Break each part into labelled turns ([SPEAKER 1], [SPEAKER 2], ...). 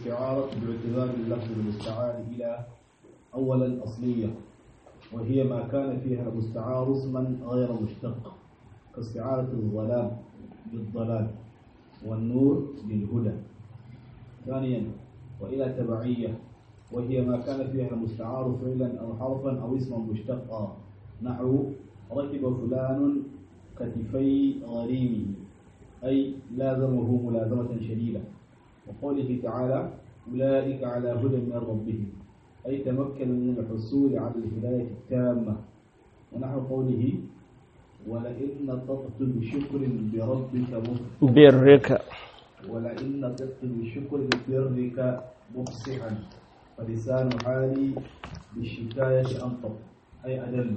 [SPEAKER 1] الاستعارة باعتبار اللفظ المستعار إلى أولا أصلية وهي ما كان فيها المستعار اسما غير مشتق كاستعارة الظلام بالضلال والنور بالهدى ثانيا وإلى تبعية وهي ما كان فيها المستعار فعلا أو حرفا أو اسما مشتقا نحو ركب فلان كتفي غريمه أي لازمه ملازمة شديدة وقوله تعالى أولئك على هدى من ربهم أي تمكن من الحصول على الهداية التامة ونحو قوله ولئن نطقت بشكر بربك مف-
[SPEAKER 2] برك
[SPEAKER 1] ولئن نطقت بشكر برك مفصحا فلسان حالي بالشكاية أنطق أي أدل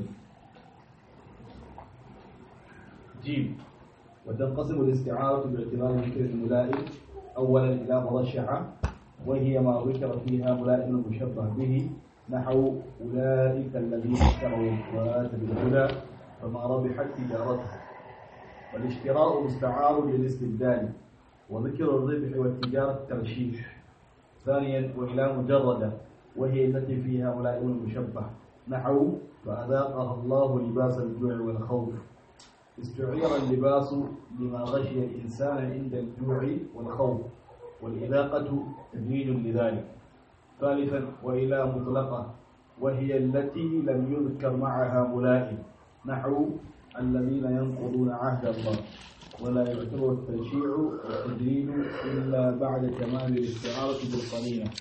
[SPEAKER 1] جيم وتنقسم الاستعارة باعتبار ذكر الملائم أولا إلى مرشحة وهي ما ذكر فيها ملائم المشبه به نحو أولئك الذين اشتروا الضلالة بالهدى فما ربحت تجارتهم والاشتراء مستعار للاستبدال وذكر الربح والتجارة الترشيح ثانيا وإلى مجردة وهي التي فيها ملائم المشبه نحو فأذاقها الله لباس الجوع والخوف استعير اللباس لما غشي الإنسان عند الجوع والخوف والإذاقة تدريج لذلك ثالثا وإلى مطلقة وهي التي لم يذكر معها ملائم نحو الذين ينقضون عهد الله ولا يعتبر التشيع والتدريج إلا بعد تمام الاستعارة بالقرينة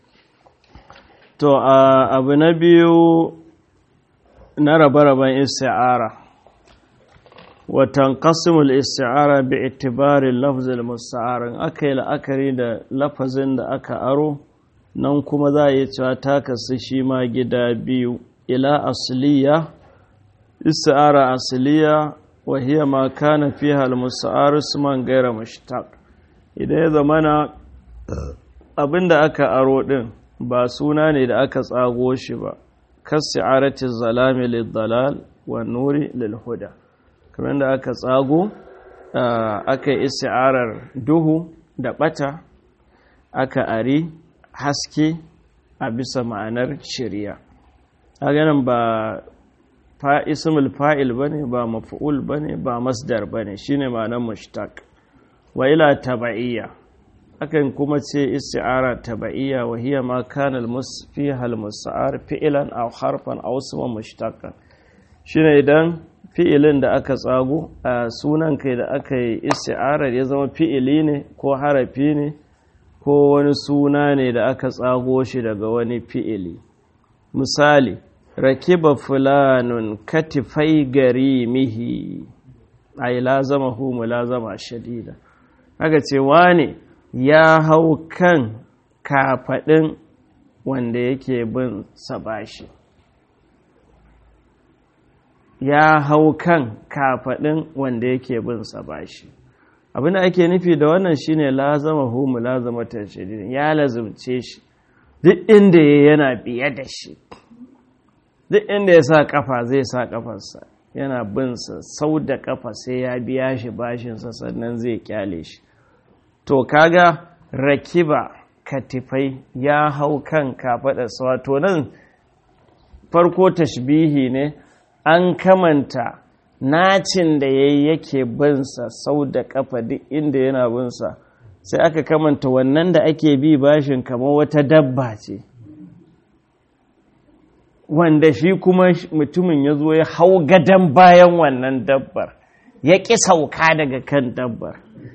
[SPEAKER 2] to a abu na biyu na rabe-raben isti'ara watan kasimul isti'ara bi itibarin lafzil musta'arin aka yi la'akari da lafazin da aka aro nan kuma za a yi cewa ta kasu shi ma gida biyu ila asliya isti'ara asliya wa hiya ma kana fiha al-musta'ar isman gaira mushtaq idan ya zamana abinda aka aro din ba suna ne da aka tsago shi ba kasi'arati zalami lid-dalal wa nuri lil-huda kamar da aka tsago aka yi isti'arar duhu da bata aka ari haske a bisa ma'anar shari'a a ganin ba ismul fa'il bane ba maf'ul bane ba masdar bane shine ma'anar mushtaq wa ila taba'iyya akan kuma ce isti'ara taba'iyya wa hiya ma kana fiha al-musta'ar fi'lan aw harfan aw isman mushtaqan shine idan fi'ilin da aka tsago a sunan kai da aka yi isti'arar ya zama fi'ili ne ko harafi ne ko wani suna ne da aka tsago shi daga wani fi'ili misali rakiba fulanun katifai garimihi ay lazamahu mulazama shadida haka ce wane ya hau kan kafaɗin wanda yake bin sabashi ya hau kan kafaɗin wanda yake bin sabashi abin da ake nufi da wannan shine lazama hu mulazamatan shadidin ya lazumce shi duk inda ya yana biye da shi duk inda ya sa kafa zai sa kafarsa yana binsa sau da kafa sai ya biya shi bashinsa sannan zai kyale shi to kaga rakiba katifai ya hau kan kafaɗarsa wato nan farko tashbihi ne an kamanta nacin da ya yi yake binsa sau da kafa duk inda yana binsa sai aka kamanta wannan da ake bi bashin kamar wata dabba ce wanda shi kuma mutumin ya zo ya hau gadon bayan wannan dabbar ya ƙi sauka daga kan dabbar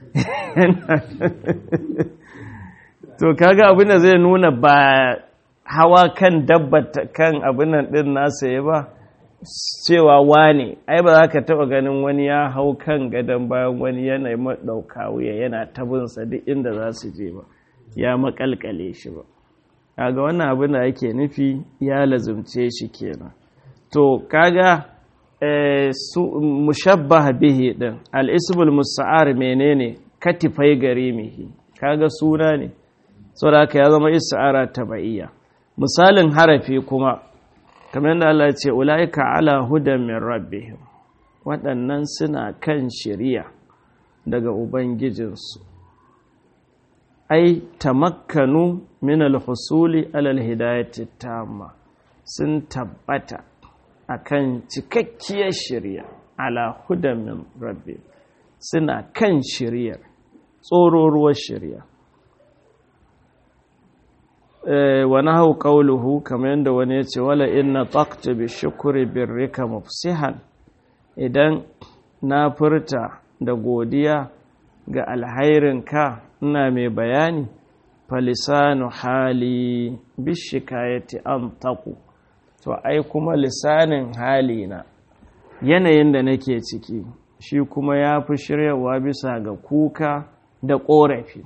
[SPEAKER 2] to kaga abin da zai nuna ba hawa kan dabbar kan abin nan ɗin nasa ya ba cewa wane ai ba za ka taɓa ganin wani ya hau kan gadon bayan wani yanayi maɗauka wuya yana tabinsa duk inda za su je ba ya makalkale shi ba kaga wannan abin da ake nufi ya lazumce shi kenan to kaga su mushabbah bihi din al-ismul musta'ar menene katifai garimihi kaga suna ne saboda haka ya zama isti'ara tabaiya misalin harafi kuma kamar yadda Allah ya ce ulaika ala hudan min rabbihim waɗannan suna kan shari'a daga ubangijinsu ai tamakkanu min al-husuli alal hidayati tamma sun tabbata akan cikakkiyar shirya ala hudan min rabbi suna kan shiryar tsororuwar shirya wani hau ƙauluhu kamar yadda wani ya ce wala inna taqta bi shukri birrika mufsihan idan na furta da godiya ga alhairinka ina mai bayani falisanu hali bishikayati an taku to ai kuma lisanin halina yanayin da nake ciki shi kuma ya fi shiryawa bisa ga kuka da ƙorafi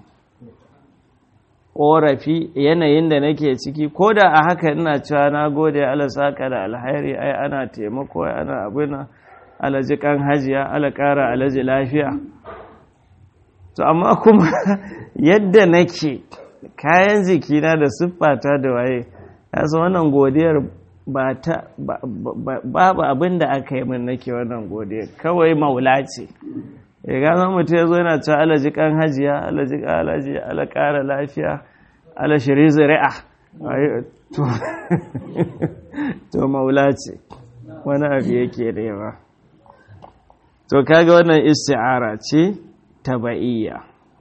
[SPEAKER 2] ƙorafi yanayin da nake ciki ko da a haka ina cewa na gode ala saka da alhairi ai ana taimako ai ana abuna alaji kan hajiya ala ƙara alaji lafiya to amma kuma yadda nake kayan jikina da siffata da waye yasa wannan godiyar ba ta babu abin da aka yi min nake wannan godiyar kawai maula ce ya gano mutum ya zo yana cewa alaji kan hajiya alaji alaji ala ƙara lafiya ala shiri zuri'a to maula ce wani abu yake nema to kaga wannan isti'ara ce taba'iyya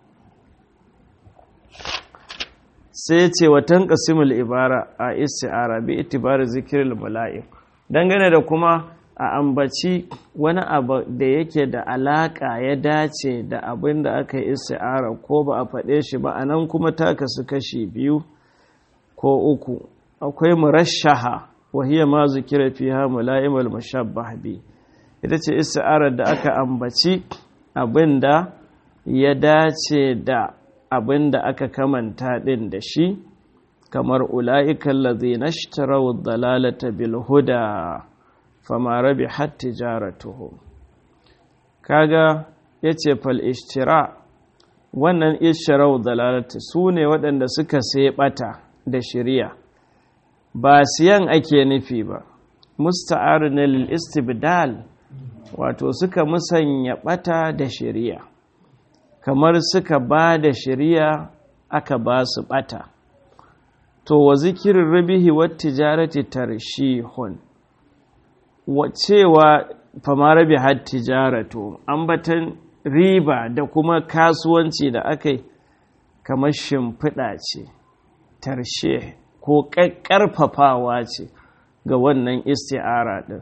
[SPEAKER 2] sai ce watan qasimul ibara a isti'ara bi itibari zikril mala'ik dangane da kuma a ambaci wani abu da yake da alaka ya dace da abin da aka yi isti'ara ko ba a faɗe shi ba anan kuma ta kasu kashi biyu ko uku akwai murashaha wa hiya ma zikira fiha mula'imul mushabbah bi ita ce isti'arar da aka ambaci abin da ya dace da abin da aka kamanta ɗin da shi kamar ula'ikan lazina shtarau dalalata bil huda fama rabi hatti jaratuhu kaga ya ce fal ishtira wannan ishtarau dalalata su ne waɗanda suka sai ɓata da shirya ba siyan ake nufi ba musta'ar na lil istibdal wato suka musanya ɓata da shirya kamar suka ba da shari'a aka ba su bata to wa zikirin rabihi wa tijarati tarshihun wa cewa fama rabi har tijaratu ambatan riba da kuma kasuwanci da aka yi kamar shimfiɗa ce tarshe ko ƙarfafawa ce ga wannan isti'ara ɗin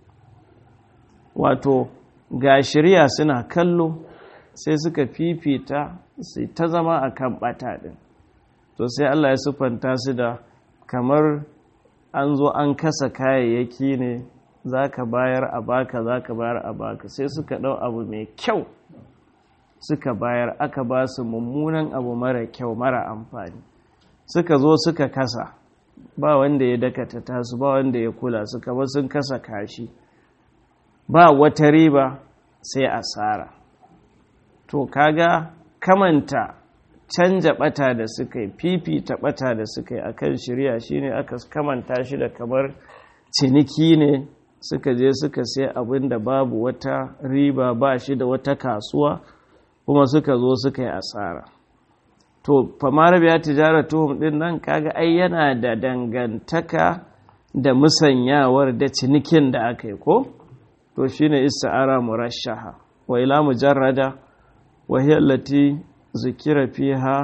[SPEAKER 2] wato ga shari'a suna kallo sai suka fifita sai ta zama a kan ɓata ɗin to sai Allah ya sufanta su da kamar an zo an kasa kayayyaki ne za ka bayar a baka za ka bayar a baka sai suka ɗau abu mai kyau suka bayar aka ba su mummunan abu mara kyau mara amfani suka zo suka kasa ba wanda ya dakata tasu ba wanda ya kula suka ba sun kasa kashi ba wata riba sai asara to kaga kamanta canja bata da suka yi fifita bata da suka yi akan shirya shine aka kamanta shi da kamar ciniki ne suka je suka sai abin da babu wata riba ba shi da wata kasuwa kuma suka zo suka yi asara to famara biya tijara tuhum din nan kaga ai yana da dangantaka da musanyawar da cinikin da aka yi ko to shine ista'ara murashaha wa ila mujarrada وهي التي ذكر فيها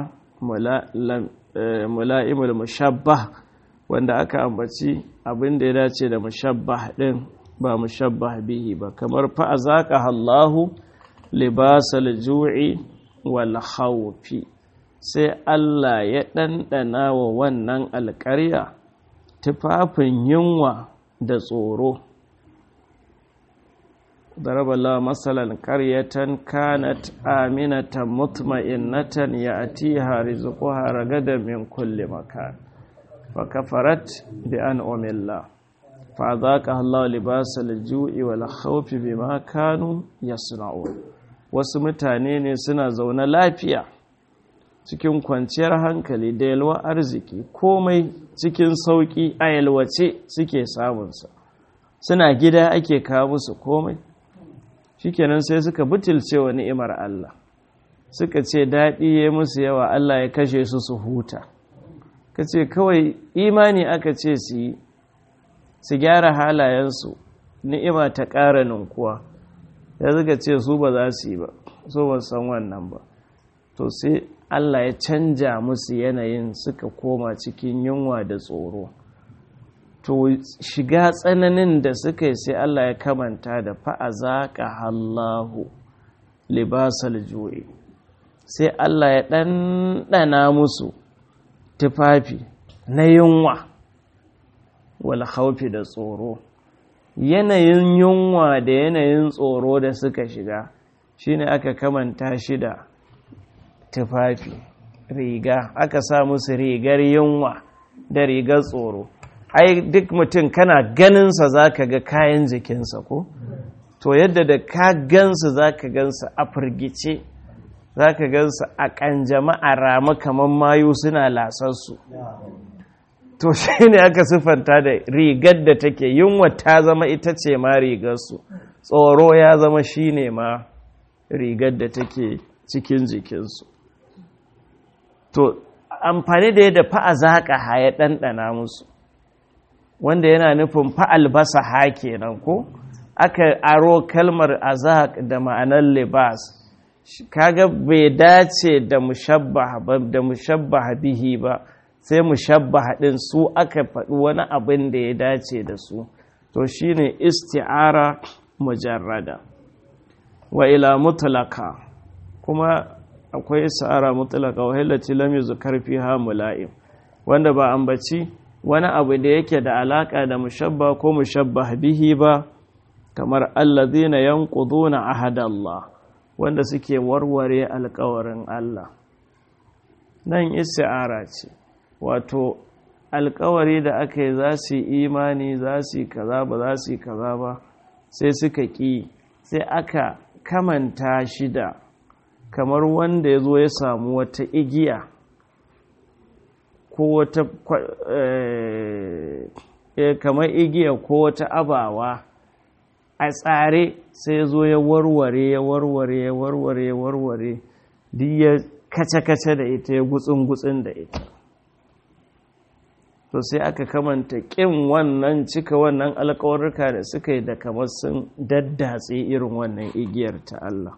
[SPEAKER 2] ملائم المشبه wanda aka ambaci abin da ya dace da mushabbah din ba mushabbah bihi ba kamar fa azaka Allahu libasal ju'i wal khawfi sai Allah ya ɗanɗana wa wannan alƙarya tufafin yunwa da tsoro ضرب الله مثلا قرية كانت آمنة مطمئنة يأتيها رزقها رغدا من كل مكان فكفرت بأنعم الله فأذاقها الله لباس الجوع والخوف بما كانوا يصنعون wasu mutane ne suna zaune lafiya cikin kwanciyar hankali da yalwa arziki komai cikin sauƙi a yalwace suke samunsa suna gida ake kawo musu komai shikenan sai suka butulce wa ni'imar Allah suka ce daɗi ya musu yawa Allah ya kashe su su huta ka ce kawai imani aka ce su yi su gyara halayensu ni'ima ta ƙara ninkuwa ya suka ce su ba za su yi ba so ba san wannan ba to sai Allah ya canja musu yanayin suka koma cikin yunwa da tsoro to shiga tsananin da suka yi sai Allah ya kamanta da fa'azaƙa Allahu libasal ju'i sai Allah ya ɗanɗana musu tufafi na yunwa wal haufi da tsoro yanayin yunwa da yanayin tsoro da suka shiga shine aka kamanta shi da tufafi riga aka sa musu rigar yunwa da rigar tsoro ai duk mutum kana ganinsa za ka ga kayan jikinsa ko to yadda da ka gansu za ka gansu a firgice za ka gansu a ƙanjama a rama kamar mayu suna lasarsu to shi ne aka siffanta da rigar da take yunwa ta zama ita ce ma rigarsu tsoro ya zama shi ne ma rigar da take cikin jikinsu to amfani da yadda fa'a zaƙa ha ya ɗanɗana musu wanda yana nufin fa'albasa ha kenan ko aka aro kalmar azaq da ma'anar libas kaga bai dace da mushabbaha da mushabbaha bihi ba sai mushabbaha din su aka faɗi wani abin da ya dace da su to shine isti'ara mujarrada wa ila mutlaka kuma akwai isti'ara mutlaka wa hillati lam yuzkar fiha mula'im wanda ba ambaci wani abu da yake da alaka da mushabba ko mushabbah bihi ba kamar allazina yanquduna ahadallah wanda suke warware alkawarin Allah nan isti'ara ce wato alkawari da aka yi za su yi imani za su yi kaza ba za su yi kaza ba sai suka ƙi sai aka kamanta shi da kamar wanda ya zo ya samu wata igiya ko wata kamar igiya ko wata abawa a tsare sai zo ya warware ya warware ya warware ya warware duk ya kace-kace da ita ya gutsun-gutsun da ita to sai aka kamanta ƙin wannan cika wannan alkawarruka da suka yi da kamar sun daddatse irin wannan igiyar ta Allah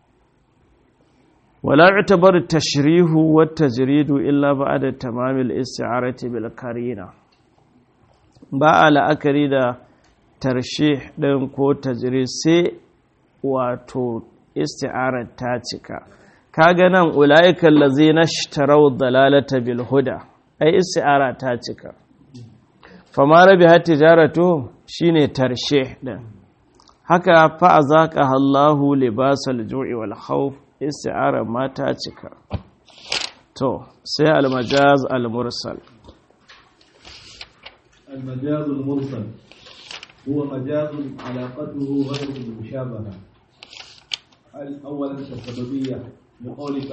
[SPEAKER 2] wala itabar tashrihu wa tajridu illa ba'da tamamil isti'arati bil karina ba a la'akari da tarshe ɗin ko tajiri sai wato isti'arar ta cika kaga nan ula'ikan lazi na shitarau dalalata bil huda ai isti'ara ta cika fama rabi har tijaratu shine tarshe ɗin haka fa'a zaƙa Allahu libasal ju'i wal khawf isti'ara ma ta cika to sai al-majaz al-mursal
[SPEAKER 1] المجاز المرسل هو مجاز علاقته غير المشابهة أولا كالسببية لقولك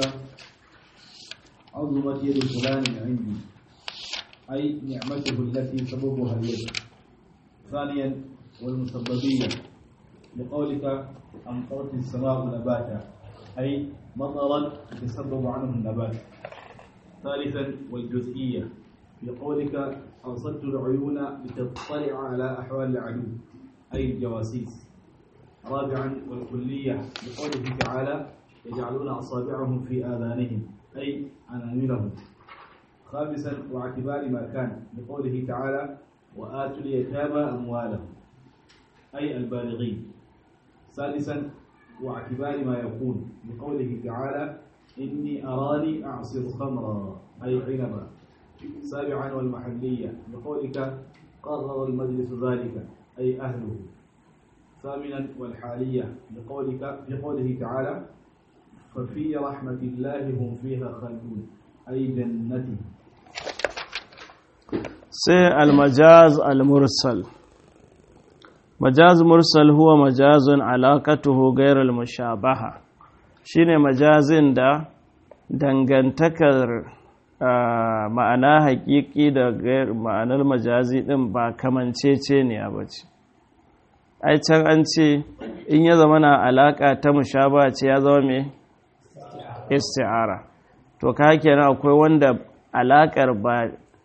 [SPEAKER 1] عظمت يد فلان عندي أي نعمته التي سببها اليد ثانيا والمسببية لقولك أمطرت السماء نباتا أي مطرا يتسبب عنه النبات ثالثا والجزئية لقولك أرسلت العيون لتطلع على أحوال العدو أي الجواسيس رابعا والكلية لقوله تعالى يجعلون أصابعهم في آذانهم أي أناملهم خامسا واعتبار ما كان لقوله تعالى وآتوا اليتامى أموالهم أي البالغين سادسا واعتبار ما يكون لقوله تعالى إني أراني أعصر خمرا أي عنبا سابعا والمحلية لقولك قرر المجلس ذلك أي أهله ثامنا والحالية لقولك لقوله تعالى ففي رحمة الله هم فيها خالدون أي جنته
[SPEAKER 2] سي المجاز المرسل مجاز مرسل هو مجاز علاقته غير المشابهة shine majazin da dangantakar ma'ana hakiki da ma'anar majazi din ba kamancece ne a bace ai can an ce in ya zama na alaka ta mushaba ce ya zama me isti'ara to ka kenan akwai wanda alakar ba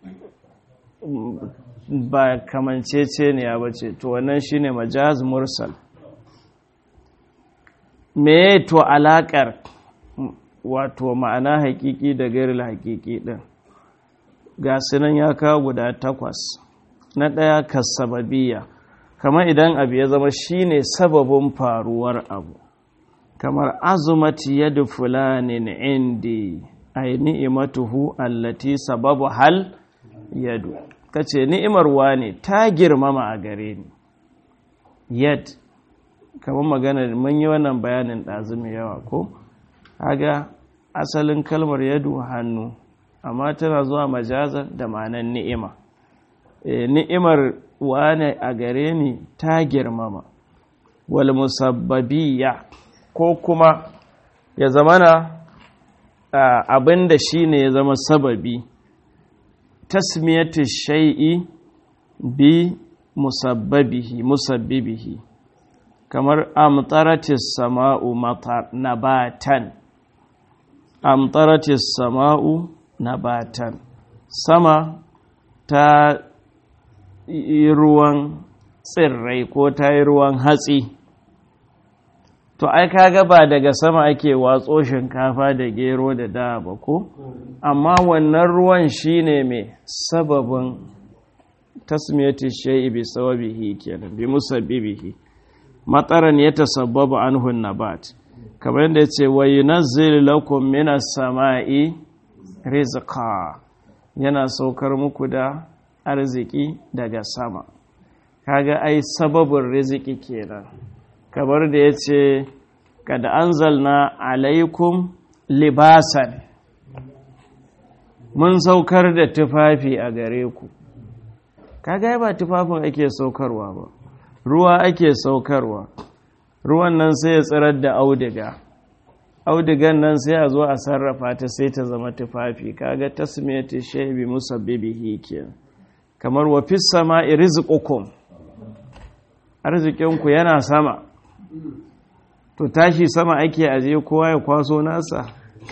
[SPEAKER 2] ba kamancece ne ya bace to wannan shine majaz mursal me to alakar wato ma'ana hakiki da gairil hakiki din ga sunan ya kawo guda takwas na ɗaya kasababiya kamar idan abu ya zama shine sababin faruwar abu kamar azumati yadu fulanin indi ai ni'imatuhu allati sababu hal yadu kace ni'imar wane ta girmama a gare ni yad kamar magana mun yi wannan bayanin ɗazumi yawa ko haga asalin kalmar yadu hannu amma tana zuwa majazar da ma'anar ni'ima e, ni'imar wane a gare ni ta girmama wal musabbabiya ko kuma ya zamana abin da shi ne ya zama sababi tasmiyatu shai'i bi musabbabihi musabbibihi kamar amtaratis sama'u nabatan amtaratis sama'u nabatan sama ta yi ruwan tsirrai ko ta yi ruwan hatsi to ai kaga ba daga sama ake watso shinkafa da gero da da ba ko amma wannan ruwan shine mai sababin tasmiyati shay'i bi sababihi kenan bi musabbibihi mataran ya tasabbabu anhu nabat kamar yadda yace wa yunazzilu lakum minas sama'i rizqa yana saukar muku da arziki daga sama kaga ai sababin riziki kenan kamar da ya ce kada anzalna alaikum libasan mun saukar da tufafi a gare ku kaga ba tufafin ake saukarwa ba ruwa ake saukarwa ruwan nan sai ya tsirar da audiga audigan nan sai a zo a sarrafa ta sai ta zama tufafi kaga tasmiyati shaybi musabbibihi kenan kamar wa fis sama'i rizqukum arzikinku yana sama to tashi sama ake aje kowa ya kwaso nasa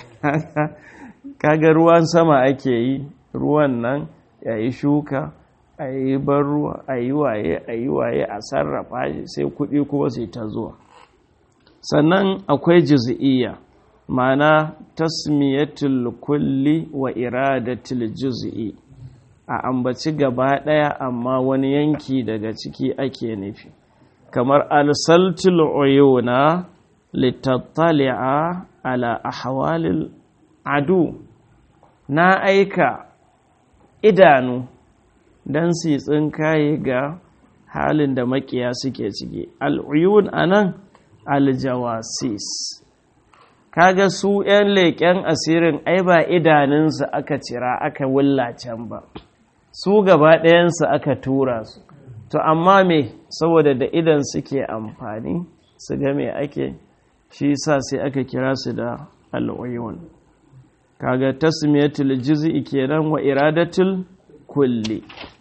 [SPEAKER 2] kaga ruwan sama ake yi ruwan nan ya yi shuka a yi ban ruwa a yi waye a yi waye a sarrafa shi sai kuɗi kuma sai ta zuwa sannan akwai juz'iyya ma'ana tasmiyatul kulli wa iradatul juz'i a ambaci gaba ɗaya amma wani yanki daga ciki ake nufi kamar alsaltul uyuna litattali'a ala ahwalil adu na aika idanu don su tsinkaye ga halin da makiya suke ciki al'uyun anan aljawasis kaga su 'yan leƙen asirin ai ba idanunsu aka cira aka can ba su gaba ɗayansu aka tura su to amma me saboda da idan suke amfani su ga me ake shi sa sai aka kira su da al'uyun kaga tasmiyatul juz'i kenan wa iradatul kulli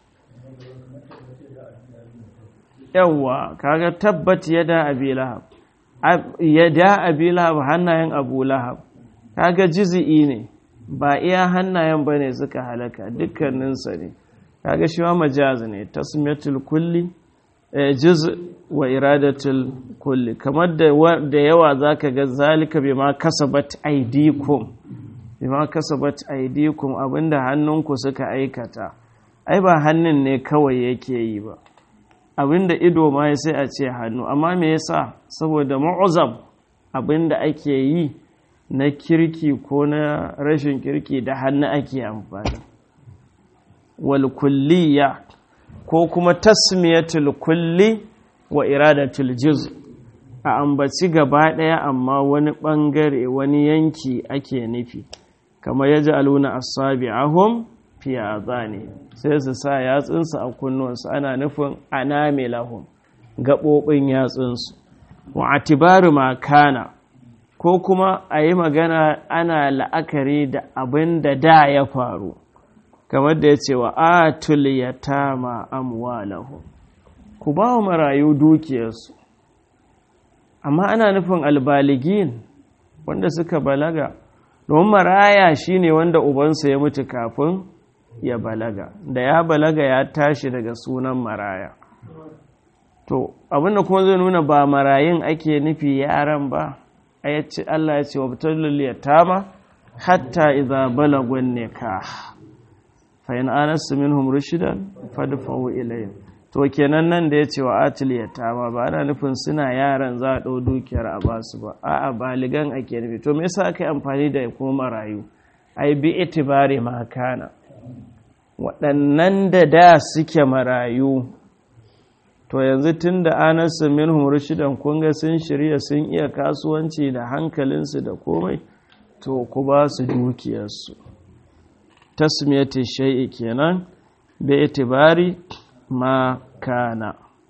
[SPEAKER 2] yawa kaga tabbat yada abi lahab yada abi lahab hannayen abu lahab kaga juz'i ne ba iya hannayen bane suka halaka dukkaninsa ne kaga shi ma majaz ne tasmiyatul kulli juz wa iradatul kulli kamar da yawa zaka ga zalika bima kasabat aydikum bima kasabat aydikum abinda hannunku suka aikata ai ba hannun ne kawai yake yi ba abinda ido ma sai a ce hannu amma me yasa saboda mu'azzam abinda ake yi na kirki ko na rashin kirki da hannu ake amfani wal kulliya ko kuma tasmiyatul kulli wa iradatul juz a ambaci gaba ɗaya amma wani ɓangare wani yanki ake nufi kamar ya ji aluna asabi'ahum fi azani sai su sa yatsunsu a kunnuwansu ana nufin anamilahum gaɓoɓin yatsunsu wa atibaru makana ko kuma a yi magana ana la'akari da abin da da ya faru kamar da ya ce wa atul yatama amwalahum ku ba wa marayu dukiyarsu amma ana nufin albaligin wanda suka balaga domin maraya shine wanda ubansa ya mutu kafin ya balaga da ya balaga ya tashi daga sunan maraya to abinda kuma zai nuna ba marayin ake nufi yaran ba Allah ya ce wa fitar yatama hatta idza balagun nikah fa in anastu minhum rushidan fadfa'u ilayhim to kenan nan da yace wa atil yatama ba ana nufin suna yaran za a dau dukiyar a basu ba a'a baligan ake nufi to me yasa aka yi amfani da kuma marayu ai bi itibari ma kana waɗannan da da suke marayu to yanzu tun da anasu minhum rushidan kun ga sun shirya sun iya kasuwanci da hankalinsu da komai to ku ba su dukiyarsu tasmiyati shay'i kenan bi itibari ma kana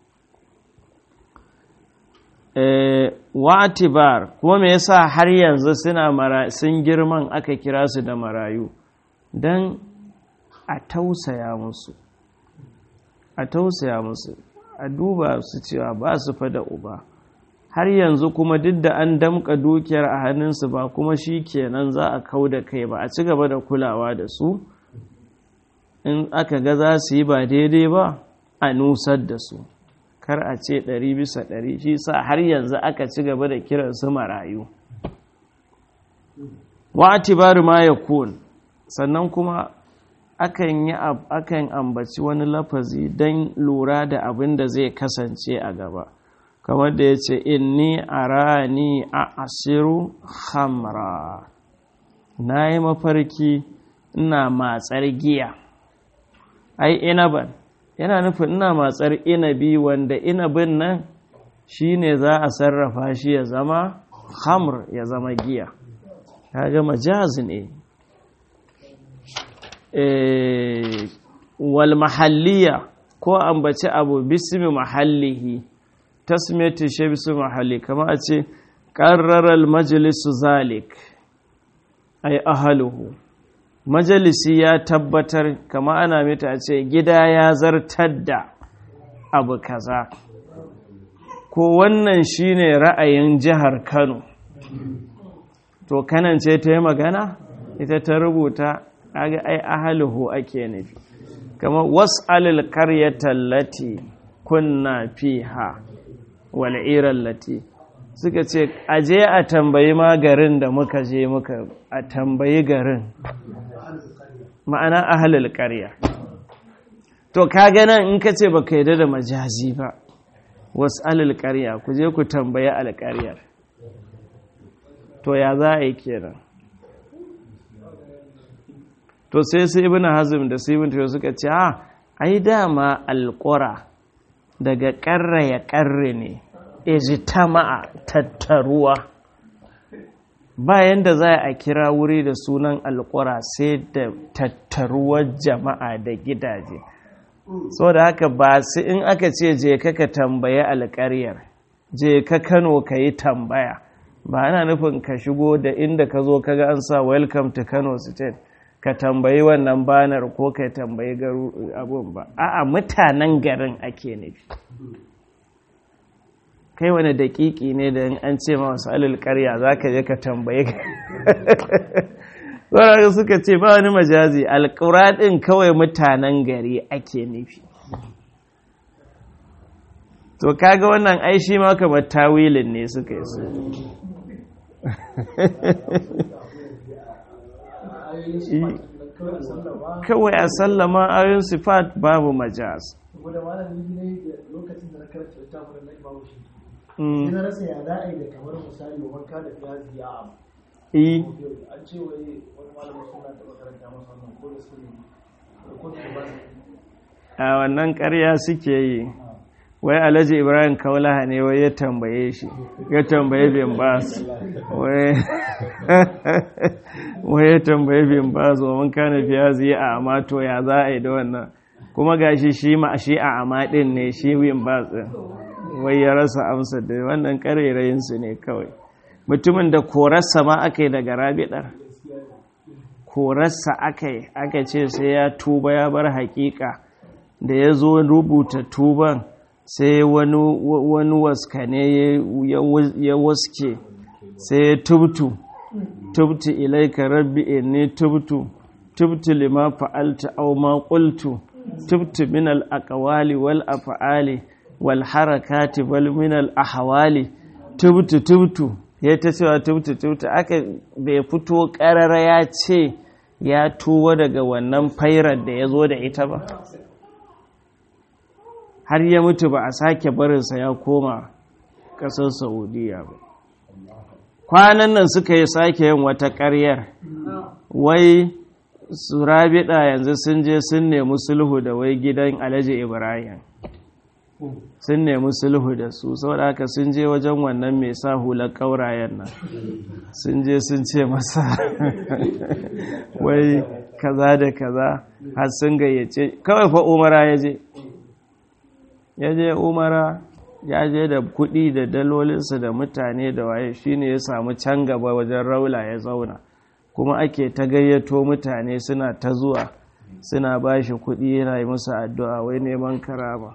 [SPEAKER 2] eh wa atibar kuma me yasa har yanzu suna mara sun girman aka kira su da marayu dan a tausaya musu a tausaya musu a duba su cewa ba su fa da uba har yanzu kuma duk da an damka dukiyar a hannunsu ba kuma shi kenan za a kau da kai ba a ci gaba da kulawa da su in aka ga za su yi ba daidai ba a nusar da su kar a ce ɗari bisa ɗari shi sa har yanzu aka ci gaba da kiran su marayu wa atibaru ma ya sannan kuma akan yi akan ambaci wani lafazi don lura da abin da zai kasance a gaba kamar da ya ce inni arani a asiru hamra na yi mafarki ina matsar giya ai inaban yana nufin ina matsar inabi wanda inabin nan shine za a sarrafa shi ya zama hamr ya zama giya kaga majaz ne wal mahalliya ko ambaci abu bismi mahallihi tasmiyati shi bismi mahalli kama a ce ƙarrarar majalisu zalik ai ahaluhu majalisi ya tabbatar kama ana mita a ce gida ya zartar da abu kaza ko wannan shine ra'ayin jihar kano to kanan ce ta yi magana ita ta rubuta kaga ai ahaluhu ake nufi kama was'alil qaryatan lati kunna fiha wal lati suka ce aje a tambayi ma garin da muka je muka a tambayi garin ma'ana ahalul qarya to kaga nan in ka ce baka yarda da majazi ba was'alil qarya ku je ku tambayi alƙaryar to ya za a yi kenan to sai su ibn hazm da su ibn tayo suka ce a ai dama alqura daga qarra ya qarre ne ijtama'a tattaruwa bayan da za a kira wuri da sunan alqura sai da tattaruwar jama'a da gidaje da haka ba su in aka ce je ka ka tambaye alƙaryar je ka Kano ka yi tambaya ba ana nufin ka shigo da inda ka zo kaga an sa welcome to Kano state ka tambayi wannan banar ko ka tambayi abun ba a'a mutanen garin ake nufi kai wani dakiki ne da an ce ma wasu alil karya za ka je ka tambaye ka suka ce ba wani majazi alƙura ɗin kawai mutanen gari ake nufi to kaga wannan ai shi ma kamar tawilin ne suka yi su kawai a sallama ayoyin sifat babu majaz
[SPEAKER 3] saboda malami ne da lokacin da na karanta littafin na imamu shi sai na rasa ya za a yi da kamar misali wa wanka da fiyazi ya abu an ce wai wani malamin suna da makaranta masa wannan ko da su ne ko da ba
[SPEAKER 2] a wannan ƙarya suke yi wai alhaji ibrahim kaulaha ne wai ya tambaye shi ya tambaye bin bas wai ya tambaye bin bas wa mun kana fiya zai a amato ya za a yi da wannan kuma gashi shi ma shi a amadin ne shi bin bas din wai ya rasa amsa da wannan karerayin su ne kawai mutumin da korarsa ma aka yi daga rabidar korarsa aka yi aka ce sai ya tuba ya bar hakika da ya zo rubuta tuban sai wani waskane ya waske sai ya tubtu tubtu ilaika rabbi inni tubtu tubtu lima fa'altu aw ma qultu tubtu min al aqwali wal af'ali wal harakati bal min al ahwali tubtu tubtu ya ta cewa tubtu tubtu aka bai fito karara ya ce ya tuwa daga wannan fairar da ya zo da ita ba har ya mutu ba a sake barinsa ya koma ƙasar saudiya ba kwanan nan suka yi sake yin wata ƙaryar wai su rabida yanzu sun je sun nemi sulhu da wai gidan alhaji ibrahim sun nemi sulhu da su saboda haka sun je wajen wannan mai sa hular ƙaurayen nan sun je sun ce masa wai kaza da kaza har sun gayyace kawai fa umara ya je ya je umara ya je da kuɗi da dalolinsa da mutane da waye shine ya samu can gaba wajen raula ya zauna kuma ake ta gayyato mutane suna ta zuwa suna ba shi kuɗi yana yi musu addu'a wai neman karama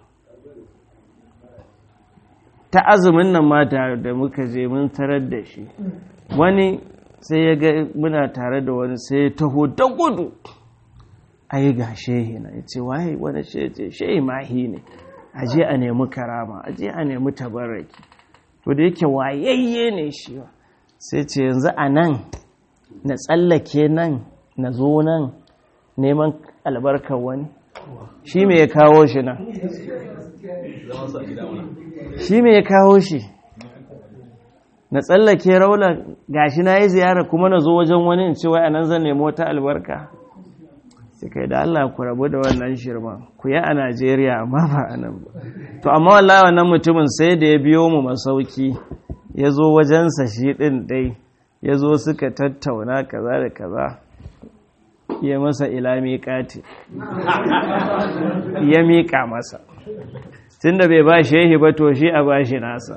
[SPEAKER 2] ta azumin nan mata da muka je mun tarar da shi wani sai ya ga muna tare da wani sai ya taho da gudu ai ga shehi na ya ce waye wani shehi ce shehi mahi ne aje a nemi karama aje a nemi tabarraki to da yake wayayye ne shi sai ce yanzu a nan na tsallake nan na zo nan neman albarkar wani shi me ya kawo shi nan shi me ya kawo shi na tsallake raula gashi na yi ziyara kuma na zo wajen wani in ce wai anan zan nemi wata albarka sai kai da Allah ku rabu da wannan shirman ku yi a Najeriya amma ba a nan ba to amma wallahi wannan mutumin sai da ya biyo mu masauki ya zo wajensa shi ɗin dai ya zo suka tattauna kaza da kaza ya masa ila miƙati ya miƙa masa tun da bai ba shehi ba to shi a ba shi nasa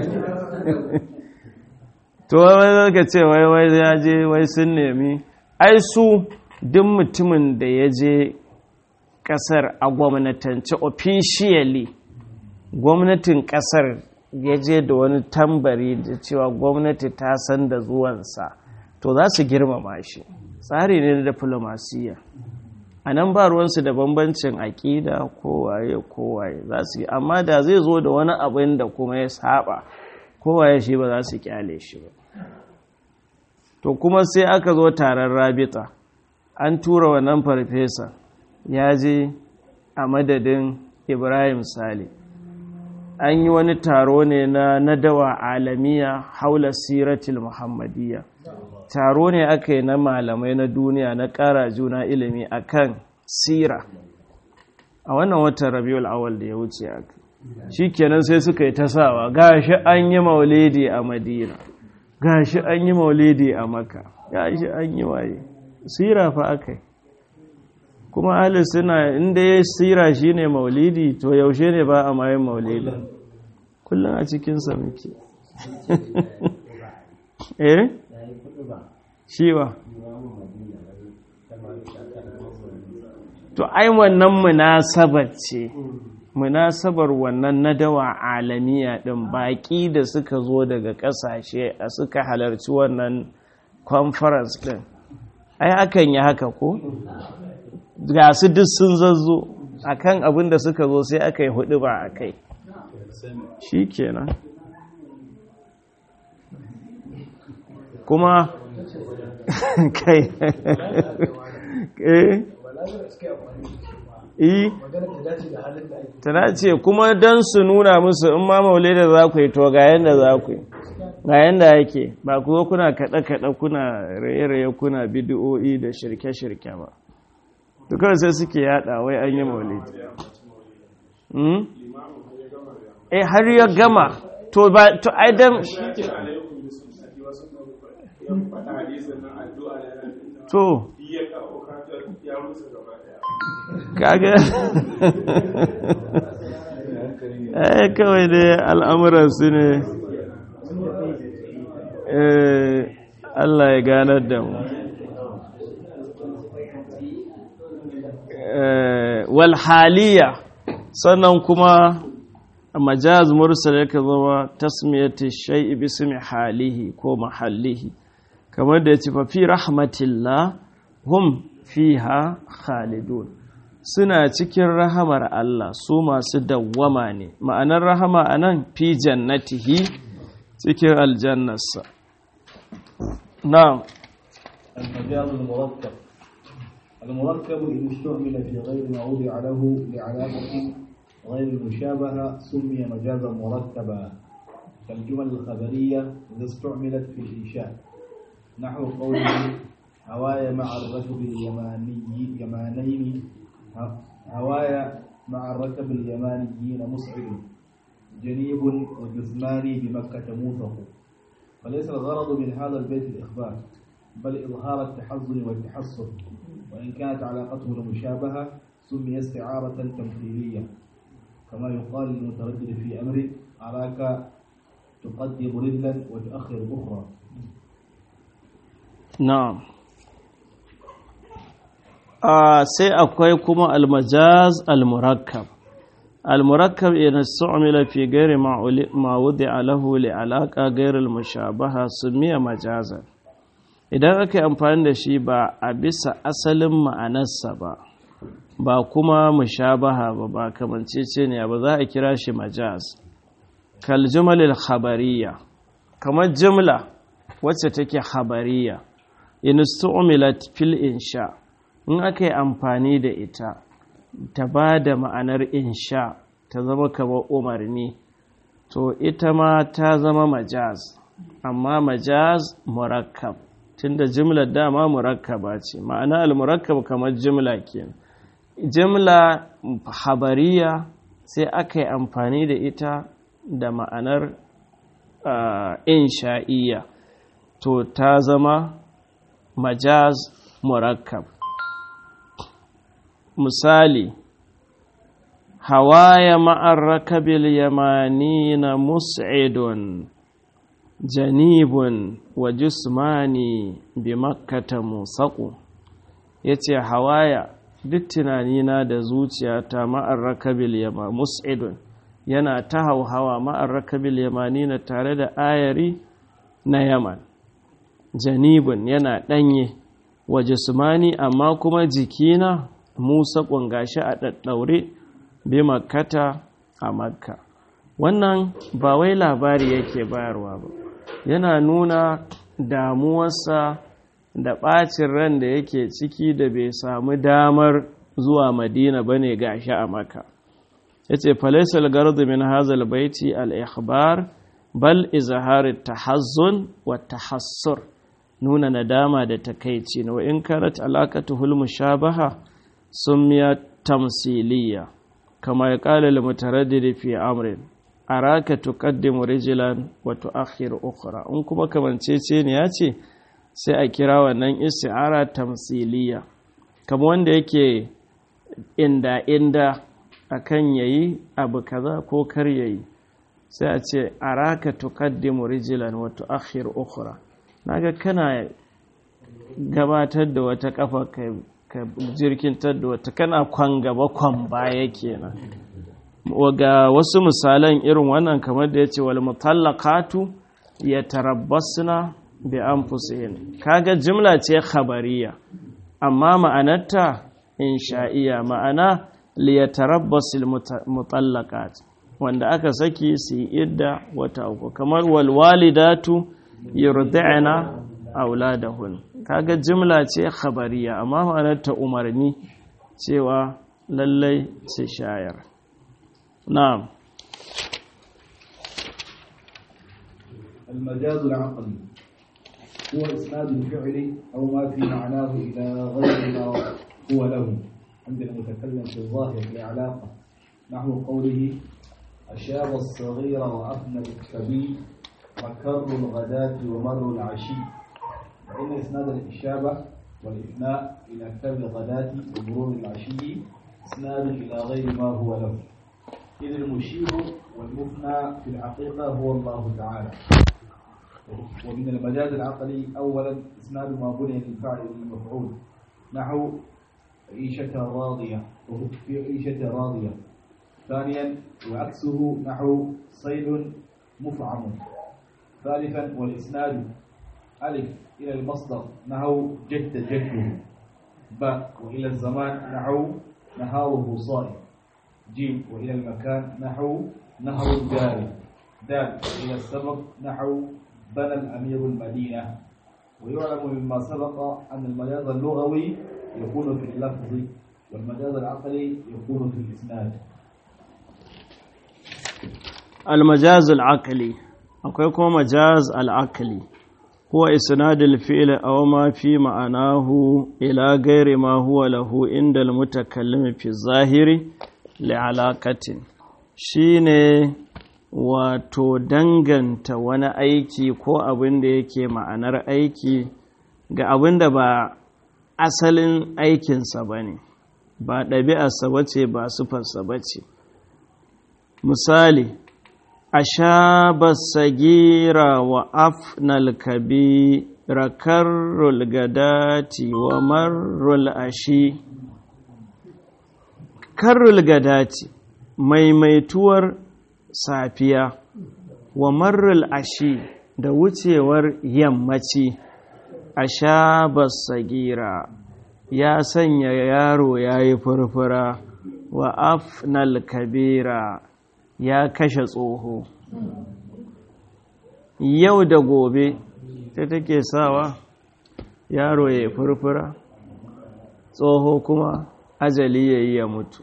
[SPEAKER 2] to wai zaka ce wai wai ya je wai sun nemi ai su duk mutumin da ya je kasar a gwamnatance officially gwamnatin kasar ya je da wani tambari da cewa gwamnati ta san da zuwansa to za su girmama shi tsari ne na diplomasiya a nan ba ruwansu da bambancin aƙida kowaye kowaye za su yi amma da zai zo da wani abin da kuma ya saba kowaye shi ba za su kyale shi ba to kuma sai aka zo taron rabita an tura wannan farfesa ya je a madadin ibrahim sale an yi wani taro ne na nadawa alamiya haula siratul muhammadiyya taro ne aka yi na malamai na duniya na ƙara juna ilimi akan sira a wannan watan rabiul awal da ya wuce aka shi kenan sai suka yi tasawa gashi an yi maulidi a madina gashi an yi maulidi a maka gashi an yi waye sira fa aka yi kuma ahli suna inda ya sira shi ne maulidi to yaushe ne ba a mayin maulidi kullum a cikinsa muke eh shiwa to ai wannan munasabar ce munasabar wannan nadawa alamiya din baki da suka zo daga kasashe a suka halarci wannan conference din ai akan yi haka ko ga su duk sun zazzo akan abin da suka zo sai aka yi hudu ba a kai shi kenan kuma kai eh eh ta dace kuma don su nuna musu in ma maule da za ku yi to ga yadda za ku yi ga yadda yake ba ku zo kuna kaɗe-kaɗe kuna raye-raye kuna bidiyo'i da shirke-shirke ba dukkan sai suke yada wai an yi maulidi eh har ya gama to ba to aidan to kaga eh kawai dai al'amuran su ne eh Allah ya ganar da mu walhaliya sannan kuma majaz mursal yake zama tasmiyati shay'i bismi halihi ko mahallihi kamar da ya ce fi rahmatillah hum fiha khalidun suna cikin rahamar Allah su masu dawwama ne ma'anar rahama a nan fi jannatihi cikin aljannarsa na'am
[SPEAKER 1] المجاز المركب المركب إن استعمل في غير ما وضع له لعلاقة غير المشابهة سمي مجازا مركبا كالجمل الخبرية إذا استعملت في الإنشاء نحو قوله هوايا مع الركب اليماني يمانين هوايا مع الركب اليمانيين مسعد جنيب وجثماني بمكة موثق فليس الغرض من هذا البيت الإخبار بل إظهار التحزن والتحسر وإن كانت علاقته المشابهة سمي استعارة تمثيلية كما يقال للمتردد في أمر أراك تقدم رجلا وتؤخر أخرى
[SPEAKER 2] na'am a sai akwai kuma almajaz almurakkab almurakkab idan su'mila fi ghairi ma wudi'a lahu li alaqa ghairi almushabaha sumiya majazan idan aka yi amfani da shi ba a bisa asalin ma'anarsa ba ba kuma mushabaha ba ba kamancece ne ba za a kira shi majaz kal jumalil khabariya kamar jumla wacce take khabariya in stu'milat fil insha in aka yi amfani da ita ta ba da ma'anar insha ta zama kamar umarni to ita ma ta zama majaz amma majaz murakkab tunda jimlar dama murakkaba ce ma'ana al-murakkab kamar jimla kenan jimla habariya sai aka yi amfani da ita da ma'anar insha'iyya to ta zama majaz murakkab misali hawaya ma'ar rakabil yamani na mus'idun janibun wa jismani bi makkata musaku ya ce hawaya duk tunanina da zuciyata ma'ar rakabil yama mus'idun yana ta hauhawa ma'ar rakabil yamani na tare da ayari na yaman janibun yana ɗanye wa jismani amma kuma jikina musa gashi a ɗaɗɗaure bi makkata a makka wannan ba wai labari yake bayarwa ba yana nuna damuwarsa da ɓacin ran da yake ciki da bai samu damar zuwa madina ba ne gashi a maka ya ce falaisal gardu min hazal baiti al-ikhbar bal izhari tahazzun wa tahassur nuna nadama da takaici na in karat alaqatuhul mushabaha summiya tamsiliya kama ya qala lil mutaraddid fi amrin araka tuqaddimu rijlan wa tu'akhir ukhra in kuma kamancece ne ya ce sai a kira wannan isti'ara tamsiliya kama wanda yake inda inda akan yayi abu kaza ko kar yayi sai a ce araka tuqaddimu rijlan wa tu'akhir ukhra naga kana gabatar da wata kafa ka jirkintar da wata kana kwan gaba kwan baya kenan ga wasu misalan irin wannan kamar da yace wal mutallaqatu yatarabbasna bi anfusihin kaga jimla ce khabariya amma ma'anarta insha'iya ma'ana liyatarabbasil mutallaqat wanda aka saki su yi idda wata uku kamar wal walidatu yurdi'na auladahun kaga jimla ce khabariya amma ma'anarta umarni cewa lallai su shayar na'am
[SPEAKER 1] المجاز العقلي هو إسناد الفعل أو ما في معناه إلى غير ما هو له عند المتكلم في الظاهر لعلاقة نحو قوله أشاب الصغير وأفنى الكبير مكر الغداة ومر العشي فإن إسناد الإشابة والإفناء إلى كتاب الغداة ومرور العشي إسناد إلى غير ما هو له إذ المشير والمفنى في الحقيقة هو الله تعالى ومن المجاز العقلي أولا إسناد ما بني للفاعل للمفعول نحو عيشة راضية في عيشة راضية ثانيا وعكسه نحو صيد مفعم ثالثا والإسناد ألف إلى المصدر نحو جد جده باء وإلى الزمان نحو نهاره صائم جيم وإلى المكان نحو نهر الجاري دال إلى السبب نحو بنى الأمير المدينة ويعلم مما سبق أن المجاز اللغوي يكون في اللفظ والمجاز العقلي يكون في الإسناد
[SPEAKER 2] المجاز العقلي akwai kuma majaz al'akali huwa isnadul fi'l aw ma fi ma'anahu ila ghairi ma huwa lahu inda al-mutakallim fi zahiri li'alaqatin shine wato danganta wani aiki ko abin da yake ma'anar aiki ga abin da ba asalin aikinsa ba ne ba ɗabi'arsa ba ce ba sufarsa ba ce misali أشاب الصغير وأفنى الكبير كر الغداة ومر الأشي كر الغداة maimaituwar safiya wa marrul ashi da wucewar yammaci a shabar sagira ya sanya yaro ya yi furfura wa afnal kabira ya kashe tsoho yau da gobe ta take sawa yaro ya furfura tsoho kuma ajali ya yi ya mutu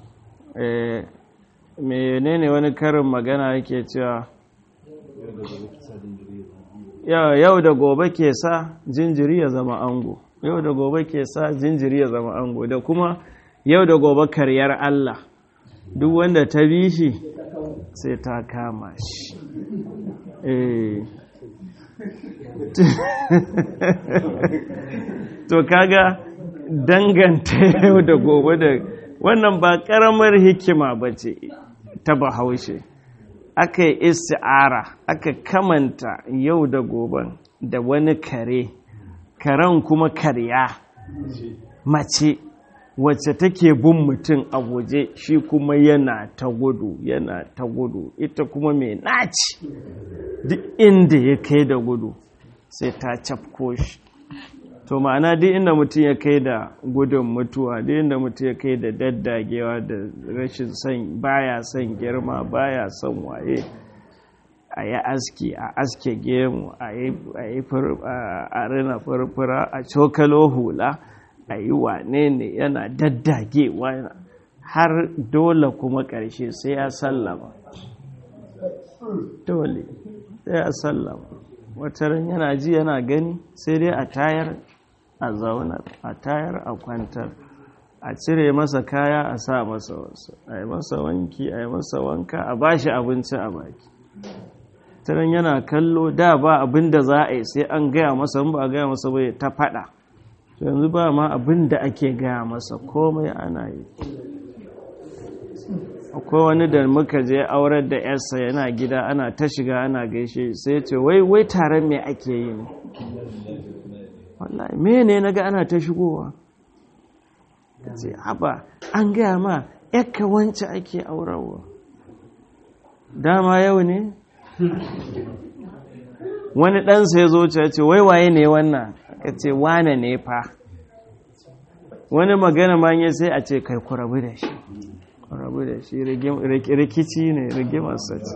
[SPEAKER 2] menene wani karin magana yake cewa yau da gobe ke sa jinjiri ya zama ango yau da gobe ke sa jinjiri ya zama ango da kuma yau da gobe karyar Allah duk wanda ta bi shi sai ta kama shi to kaga danganta yau da gobe da wannan ba karamar hikima ba ce ta bahaushe aka yi isti'ara aka kamanta yau da goben da wani kare karen kuma karya mace wacce take bin mutum a waje shi kuma yana ta gudu yana ta gudu ita kuma mai naci duk inda ya kai da gudu sai ta cafko shi to ma'ana duk inda mutum ya kai da gudun mutuwa duk inda mutum ya kai da daddagewa da rashin son baya son girma baya son waye a yi aski a aske gemu a yi a rina furfura a cokalo hula a yi wane ne yana daddagewa har dole kuma ƙarshe sai ya sallama dole sai ya sallama wataran yana ji yana gani sai dai a tayar a zaunar a tayar a kwantar a cire masa kaya a sa masa wasu a yi masa wanki a yi masa wanka a bashi abinci a baki taron yana kallo da ba abin da za a yi sai an gaya masa ba a gaya masa bai ta fada yanzu ba ma abin da ake gaya masa komai ana yi akwai wani da muka je aurar da yarsa yana gida ana ta shiga ana gaishe sai ce wai wai taron me ake yi ne wallahi mene na ga ana ta shigowa ta ce haba an gaya ma yakka wance ake aurarwa dama yau ne wani ɗansa ya zo ce wai waye ne wannan ka ce wane ne fa wani magana ma ya sai a ce kai ku rabu da shi ku rabu da shi rikici ne rigimarsa ce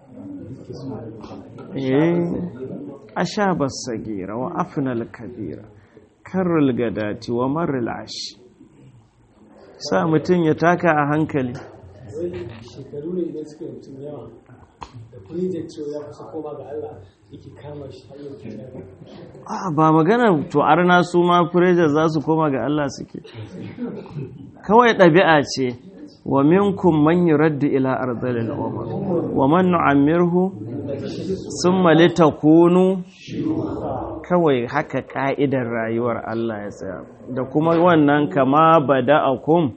[SPEAKER 2] a sha basagira wa afinal kabira karrul gadati wa marrul ashi sa mutum ya taka a hankali
[SPEAKER 4] shekaru ne idan suka mutum yawa da project cewa ya kusa koma ga Allah yake kama shi har yau
[SPEAKER 2] a ba magana to arna su ma furejar za su koma ga Allah suke kawai ɗabi'a ce wa minkum man yuraddu ila ardhil umar wa man nu'ammirhu summa litakunu kawai haka ka'idar rayuwar Allah ya tsaya da kuma wannan kama bada'akum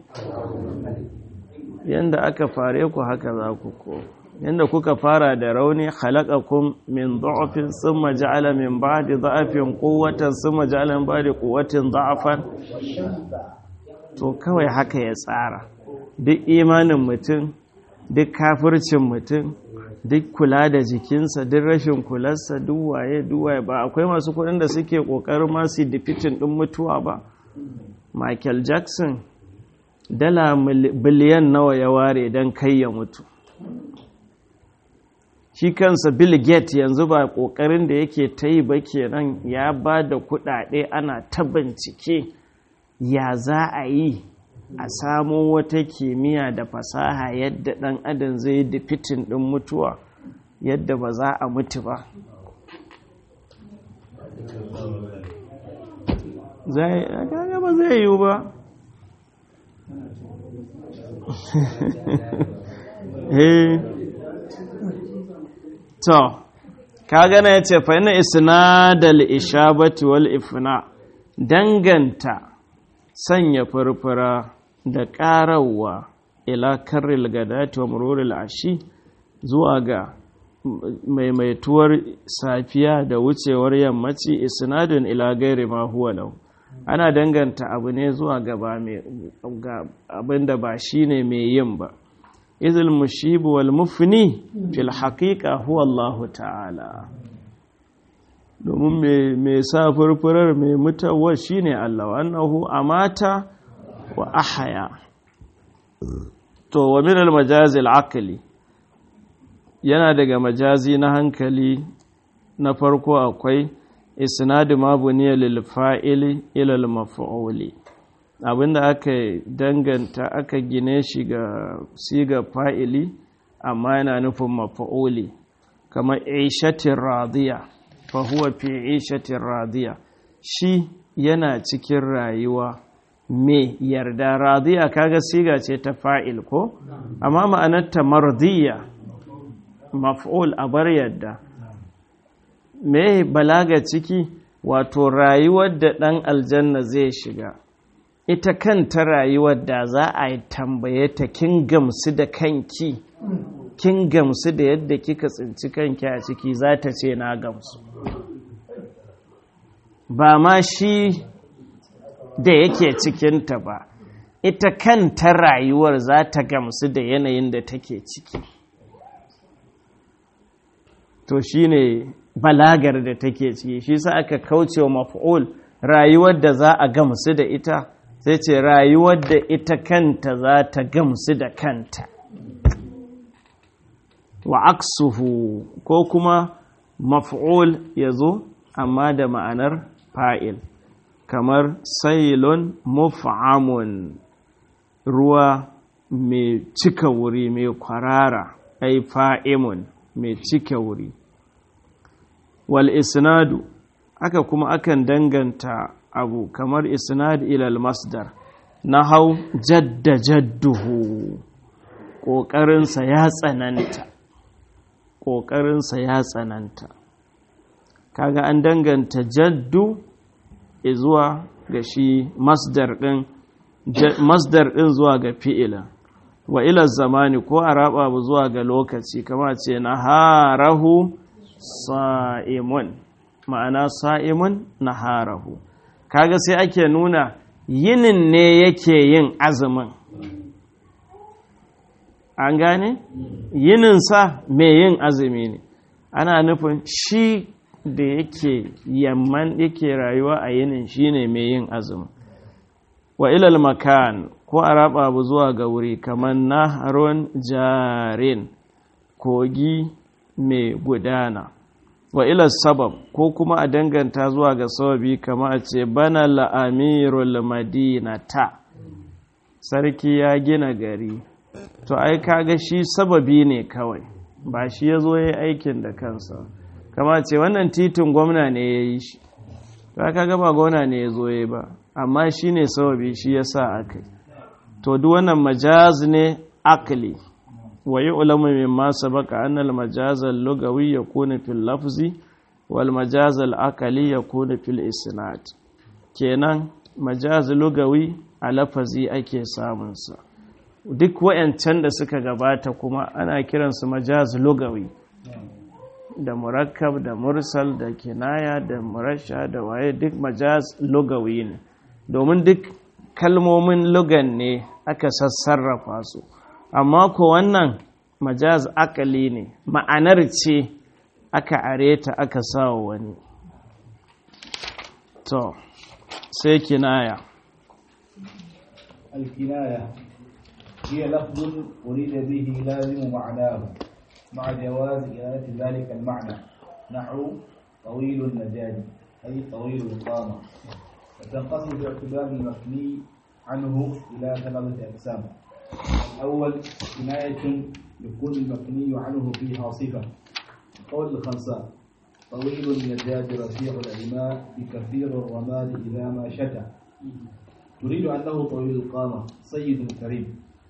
[SPEAKER 2] yanda aka fare ku haka za ku ko yanda kuka fara da rauni khalaqakum min dha'fin thumma ja'ala min ba'di dha'fin quwwatan thumma ja'ala min ba'di quwwatin dha'fan to kawai haka ya tsara duk imanin mutum duk kafircin mutum duk kula da jikinsa duk rashin kularsa duk waye duk waye ba akwai masu kuɗin da suke ƙoƙarin masu difitin ɗin mutuwa ba michael jackson dala biliyan nawa ya ware don kai ya mutu shi kansa bill gates yanzu ba ƙoƙarin da yake ta yi ba kenan ya ba da kuɗaɗe ana ta bincike ya za a yi a samo wata kimiyya da fasaha yadda ɗan adam zai yi difitin ɗin mutuwa yadda ba za a mutu ba zai ba zai yiwu ba to ka gana ya ce fa yana isnadal ishabati wal ifna danganta sanya furfura da ƙarawa ila karril gadati wa mururil ashi zuwa ga maimaituwar safiya da wucewar yammaci isnadun ila gairi ma huwa lahu ana danganta abu ne zuwa gaba abin da ba shi ne mai yin ba izil mushibu wal mufni fil haƙiƙa huwa Allah ta'ala domin mai sa furfurar mai mutawar shi ne Allah annahu amata wa ahaya to wa min al majazil aqli yana daga majazi na hankali na farko akwai isnadu ma buniya lil fa'ili ila al maf'uli abinda aka danganta aka gine shi ga siga fa'ili amma yana nufin maf'uli kamar ishatin radiya fa huwa fi ishatin radiya shi yana cikin rayuwa me yarda radiya kaga siga ce ta fa'il ko amma ma'anarta mardiya maf'ul a bar yadda me balaga ciki wato rayuwar da ɗan aljanna zai shiga ita kanta rayuwar da za a yi tambaye ta kin gamsu da kanki kin gamsu da yadda kika tsinci kanki a ciki za ta ce na gamsu ba ma shi da yake cikinta ba ita kanta rayuwar za ta gamsu da yanayin da take ciki to shine balagar da take ciki shi sa aka kauce wa maf'ul rayuwar da za a gamsu da ita sai ce rayuwar da ita kanta za ta gamsu da kanta wa aksuhu ko kuma maf'ul ya zo amma da ma'anar fa'il kamar sailon muf'amun ruwa mai cika wuri mai kwarara ai fa'imun mai cika wuri wal isnadu aka kuma akan danganta abu kamar isnad ilal masdar na hau jadda jadduhu ƙoƙarinsa ya tsananta ƙoƙarinsa ya tsananta kaga an danganta jaddu zuwa ga shi masdar ɗin masdar ɗin zuwa ga fi'ila wa ila zamani ko a raba zuwa ga lokaci kama ce na harahu sa'imun ma'ana sa'imun na harahu kaga sai ake nuna yinin ne yake yin azumin an gane yininsa mai yin azumi ne ana nufin shi da yake yamman yake rayuwa a yinin shi ne mai yin azumin wa ilal makan ko a raba abu zuwa ga wuri kamar naharun jarin kogi mai gudana wa ilal sabab ko kuma a danganta zuwa ga sababi kama a ce bana la'amirul madinata sarki ya gina gari to ai kaga shi sababi ne kawai ba shi ya zo ya yi aikin da kansa kama ce wannan titin gwamna ne ya yi shi ta kaga ba gwamna ne ya zo ya ba amma shi ne sababi shi ya sa aka to duk wannan majaz ne akli wa yi ulamu min ma sabaka annal majazal lugawi ya kuna fil lafzi wal majazal akali ya kuna fil isnad kenan majaz lugawi a lafazi ake samunsa duk wayancan da suka gabata kuma ana kiransu majaz lugawi da murakkab da mursal da kinaya da murasha da waye duk majaz lugawi ne domin duk kalmomin lugan ne aka sassarrafa su amma ko wannan majaz akali ne ma'anar ce aka areta aka sawa wani to sai kinaya
[SPEAKER 1] الكناية هي لفظ أريد به لازم معناه مع جواز إرادة ذلك المعنى نحو طويل النجاة أي طويل القامة وتنقسم باعتبار المبني عنه إلى ثلاثة أقسام الأول كناية يكون المبني عنه فيها صفة قول الخمسة طويل النجاة رفيع العماء بكثير الرماد إذا ما شتى تريد أنه طويل القامة سيد كريم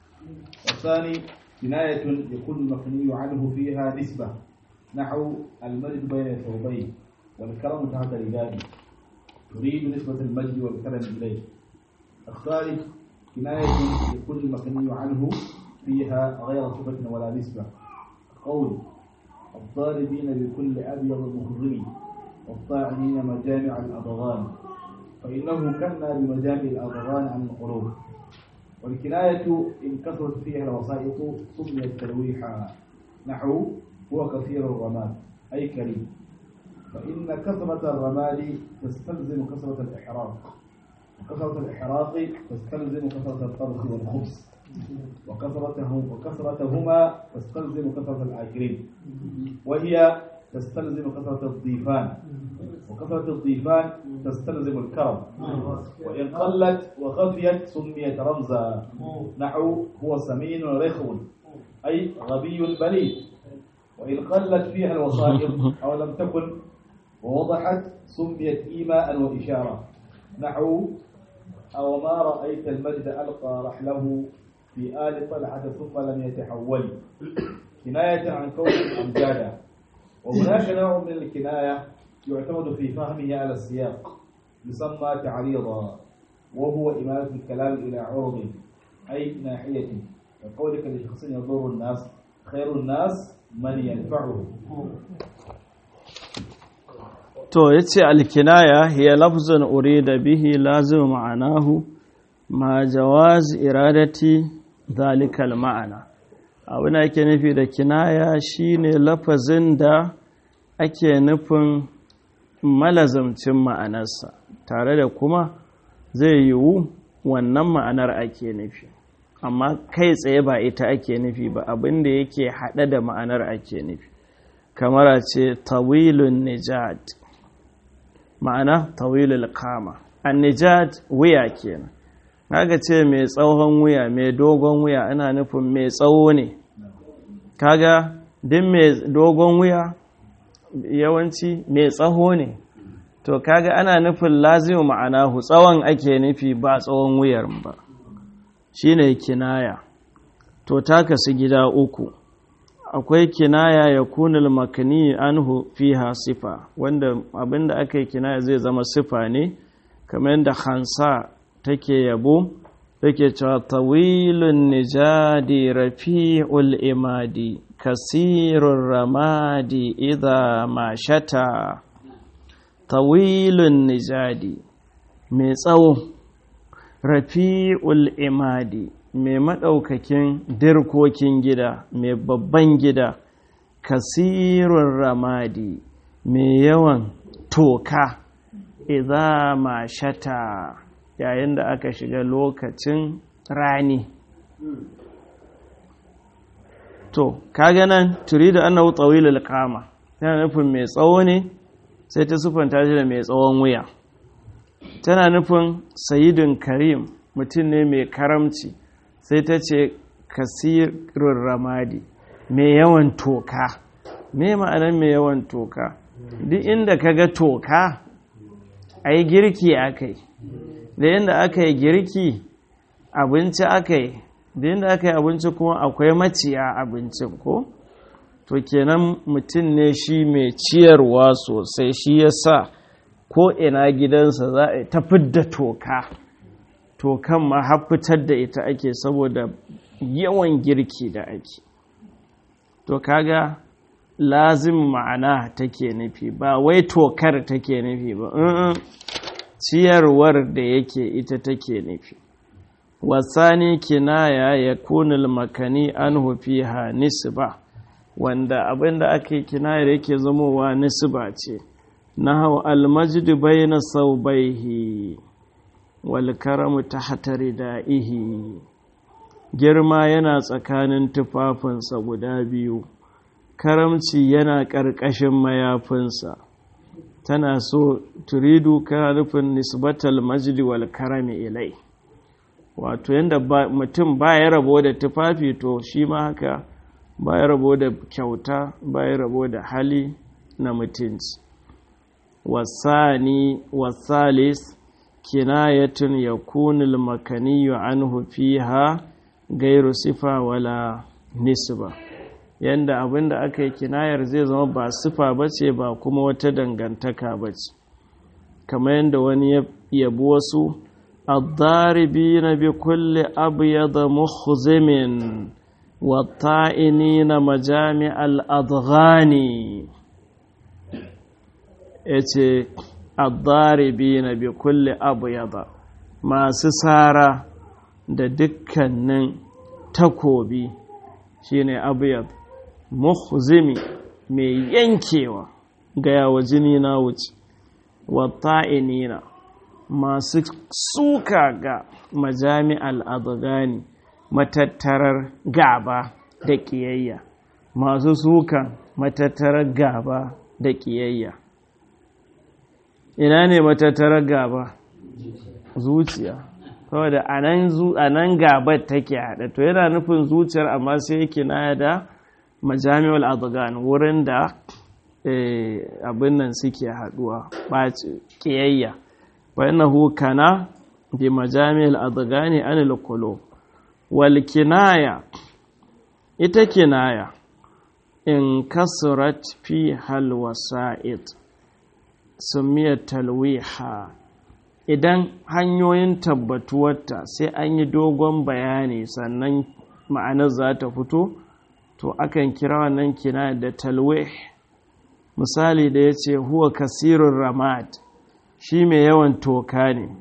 [SPEAKER 1] والثاني كناية يكون المبني عنه فيها نسبة نحو المجد بين الثوبين والكرم تحت رجالي تريد نسبة المجد والكرم إليه الثالث كناية يكون المبني عنه فيها غير صفة ولا نسبة قول الضاربين بكل أبيض مخضر والطاعنين مجامع الأضغان فإنه كنا بمجامع الأضغان عن القلوب والكناية إن كثرت فيها الوسائط سميت تلويحا نحو هو كثير الرماد أي كريم فإن كثرة الرماد تستلزم كثرة الإحراق وكثرة الإحراق تستلزم كثرة الطبخ والخبز وكثرته وكثرتهما تستلزم كثرة الآكلين وهي تستلزم كثرة الضيفان وكثرة الضيفان تستلزم الكرم وإن قلت وخفيت سميت رمزا نحو هو سمين رخو أي غبي بليد وإن قلت فيها الوسائط أو لم تكن ووضحت سميت إيماء وإشارة نحو أو ما رأيت المجد ألقى رحله في آل طلحة ثم لم يتحول كناية عن كون أمجادا وهناك نوع من الكناية يعتمد في فهمه على السياق يسمى تعريضا وهو إمالة الكلام إلى عرض أي ناحية كقولك لشخص يضر الناس خير الناس من ينفعه
[SPEAKER 2] to yace alkinaya hiya lafzun urida bihi lazim ma'anahu ma jawaz iradati zalikal ma'ana abin da ake nufi da kinaya shine lafazin da ake nufin malazamcin ma'anarsa tare da kuma zai yiwu wannan ma'anar ake nufi amma kai tsaye ba ita ake nufi ba abin da yake haɗe da ma'anar ake nufi kamar a ce tawilun nijad ma'ana tawilul kama an nijad wuya kenan kaga ce mai tsawon wuya mai dogon wuya ana nufin mai tsawo ne kaga din mai dogon wuya yawanci mai tsaho ne to kaga ana nufin lazimu ma'anahu tsawon ake nufi ba tsawon wuyar ba shine kinaya to ta kasu gida uku akwai kinaya ya kunul makani anhu fiha sifa wanda abinda aka yi kinaya zai zama sifa ne kamar yadda hansa take yabo take cewa tawilun nijadi rafi'ul imadi kasirun ramadi idha mashata tawilun nijadi mai tsawo rafi'ul imadi mai maɗaukakin dirkokin gida mai babban gida kasirun ramadi mai yawan toka idza ma shata yayin da aka shiga lokacin rani to kaga nan turidu annahu tawilul qama tana nufin mai tsawo ne sai ta sufanta shi da mai tsawon wuya tana nufin sayidin karim mutum ne mai karamci sai ta ce kasirun ramadi mai yawan toka me ma'anar mai yawan toka duk inda ka ga toka a yi girki aka yi da yadda aka yi girki abinci aka yi da yadda aka yi abinci kuma akwai maciya abincin ko to kenan mutum ne shi mai ciyarwa sosai shi ya sa ko ina gidansa za a ta fidda toka tokan ma fitar da ita ake saboda yawan girki da ake to kaga lazim ma'ana take nufi ba wai tokar take nufi ba ciyarwar da yake ita take nufi wasani kinaya ya kunil makani an fiha nisba wanda abinda ake kinayar yake zamowa nisba ce na hau almajid bayna saubaihi wal karamu tahta ridaihi girma yana tsakanin tufafinsa guda biyu karamci yana ƙarƙashin mayafinsa tana so turidu kana nufin nisbatal majdi wal karami ilai wato yadda mutum ba ya rabo da tufafi to shi ma haka ba ya rabo da kyauta ba ya rabo da hali na mutunci wasani wasalis kinayatun yakunul makaniyu anhu fiha gairu sifa wala nisba yanda abinda aka yi kinayar zai zama ba sifa bace ba kuma wata dangantaka bace kamar yadda wani yabi wasu الضاربين بكل أبيض مخزم والطائنين مجامع الأضغان yace الضاربين بكل أبيض masu sara da dukkanin takobi shine abyad muhzimi mai yankewa ga yawa jini na wuce wata'inina masu suka ga majami'al adgani matattarar gaba da ƙiyayya masu suka matattarar gaba da ƙiyayya ina ne matattarar gaba zuciya saboda a nan gabar take haɗe to yana nufin zuciyar amma sai yake na da majami'al adgan wurin da abin nan suke haɗuwa ɓaci ƙiyayya فإنه كان بمجامع الأضغان عن القلوب والكناية ita kinaya in kasurat fi halwasa'id sumiyar talwiha idan hanyoyin tabbatuwarta sai an yi dogon bayani sannan ma'anar za ta fito to akan kira wannan kinaya da talwih misali da ya ce huwa kasirun ramad shi mai yawan toka ne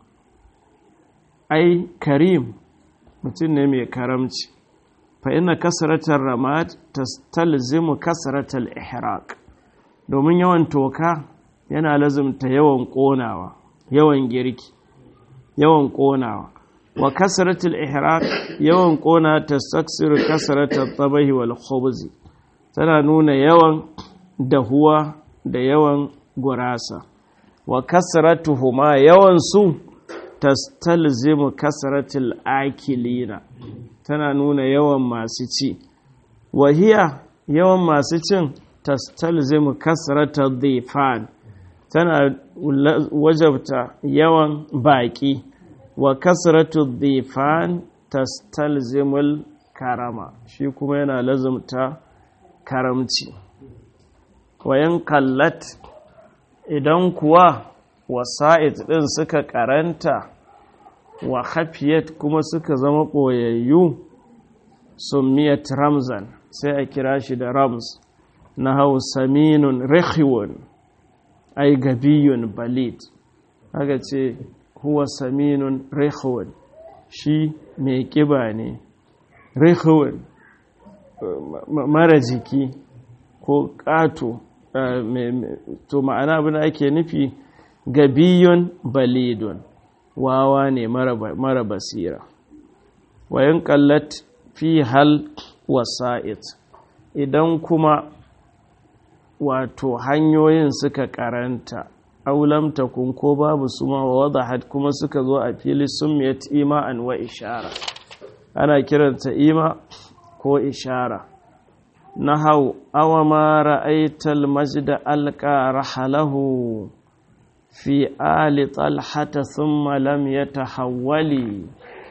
[SPEAKER 2] ai karim mutum ne mai karamci fa ina kasaratar ramad tastalzimu kasaratar ihraq domin yawan toka yana lazumta yawan konawa yawan girki yawan konawa wa kasaratul ihraq yawan kona tastaksiru kasaratar tabahi wal khubzi tana nuna yawan dahuwa da yawan gurasa wa kasratuhuma yawan su tastalzimu kasratil akilina tana nuna yawan masu ci wahiya yawan masu cin tastalzimu kasratal dhifan tana wajabta yawan baki wa kasratul dhifan tastalzimul karama shi kuma yana lazumta karamci wayan kallat idan kuwa wasa'id ɗin suka karanta wa hafiyat kuma suka zama ɓoyayyu summiyat ramzan sai a kira shi da rams na hau saminun rikiwun ai gabiyun balid haka ce huwa saminun rikiwun shi mai ƙiba ne rikiwun mara jiki ko ƙato to ma'ana abin da ake nufi gabiyun balidun wawa ne mara basira wayan kallat fi hal wasa'id idan kuma wato hanyoyin suka karanta aulamta kun ko babu su ma wadahat kuma suka zo a fili summiyat ima'an wa ishara ana kiranta ima ko ishara nahau awa ma ra'aital majda alqa rahalahu fi ali talhata thumma lam yatahawwali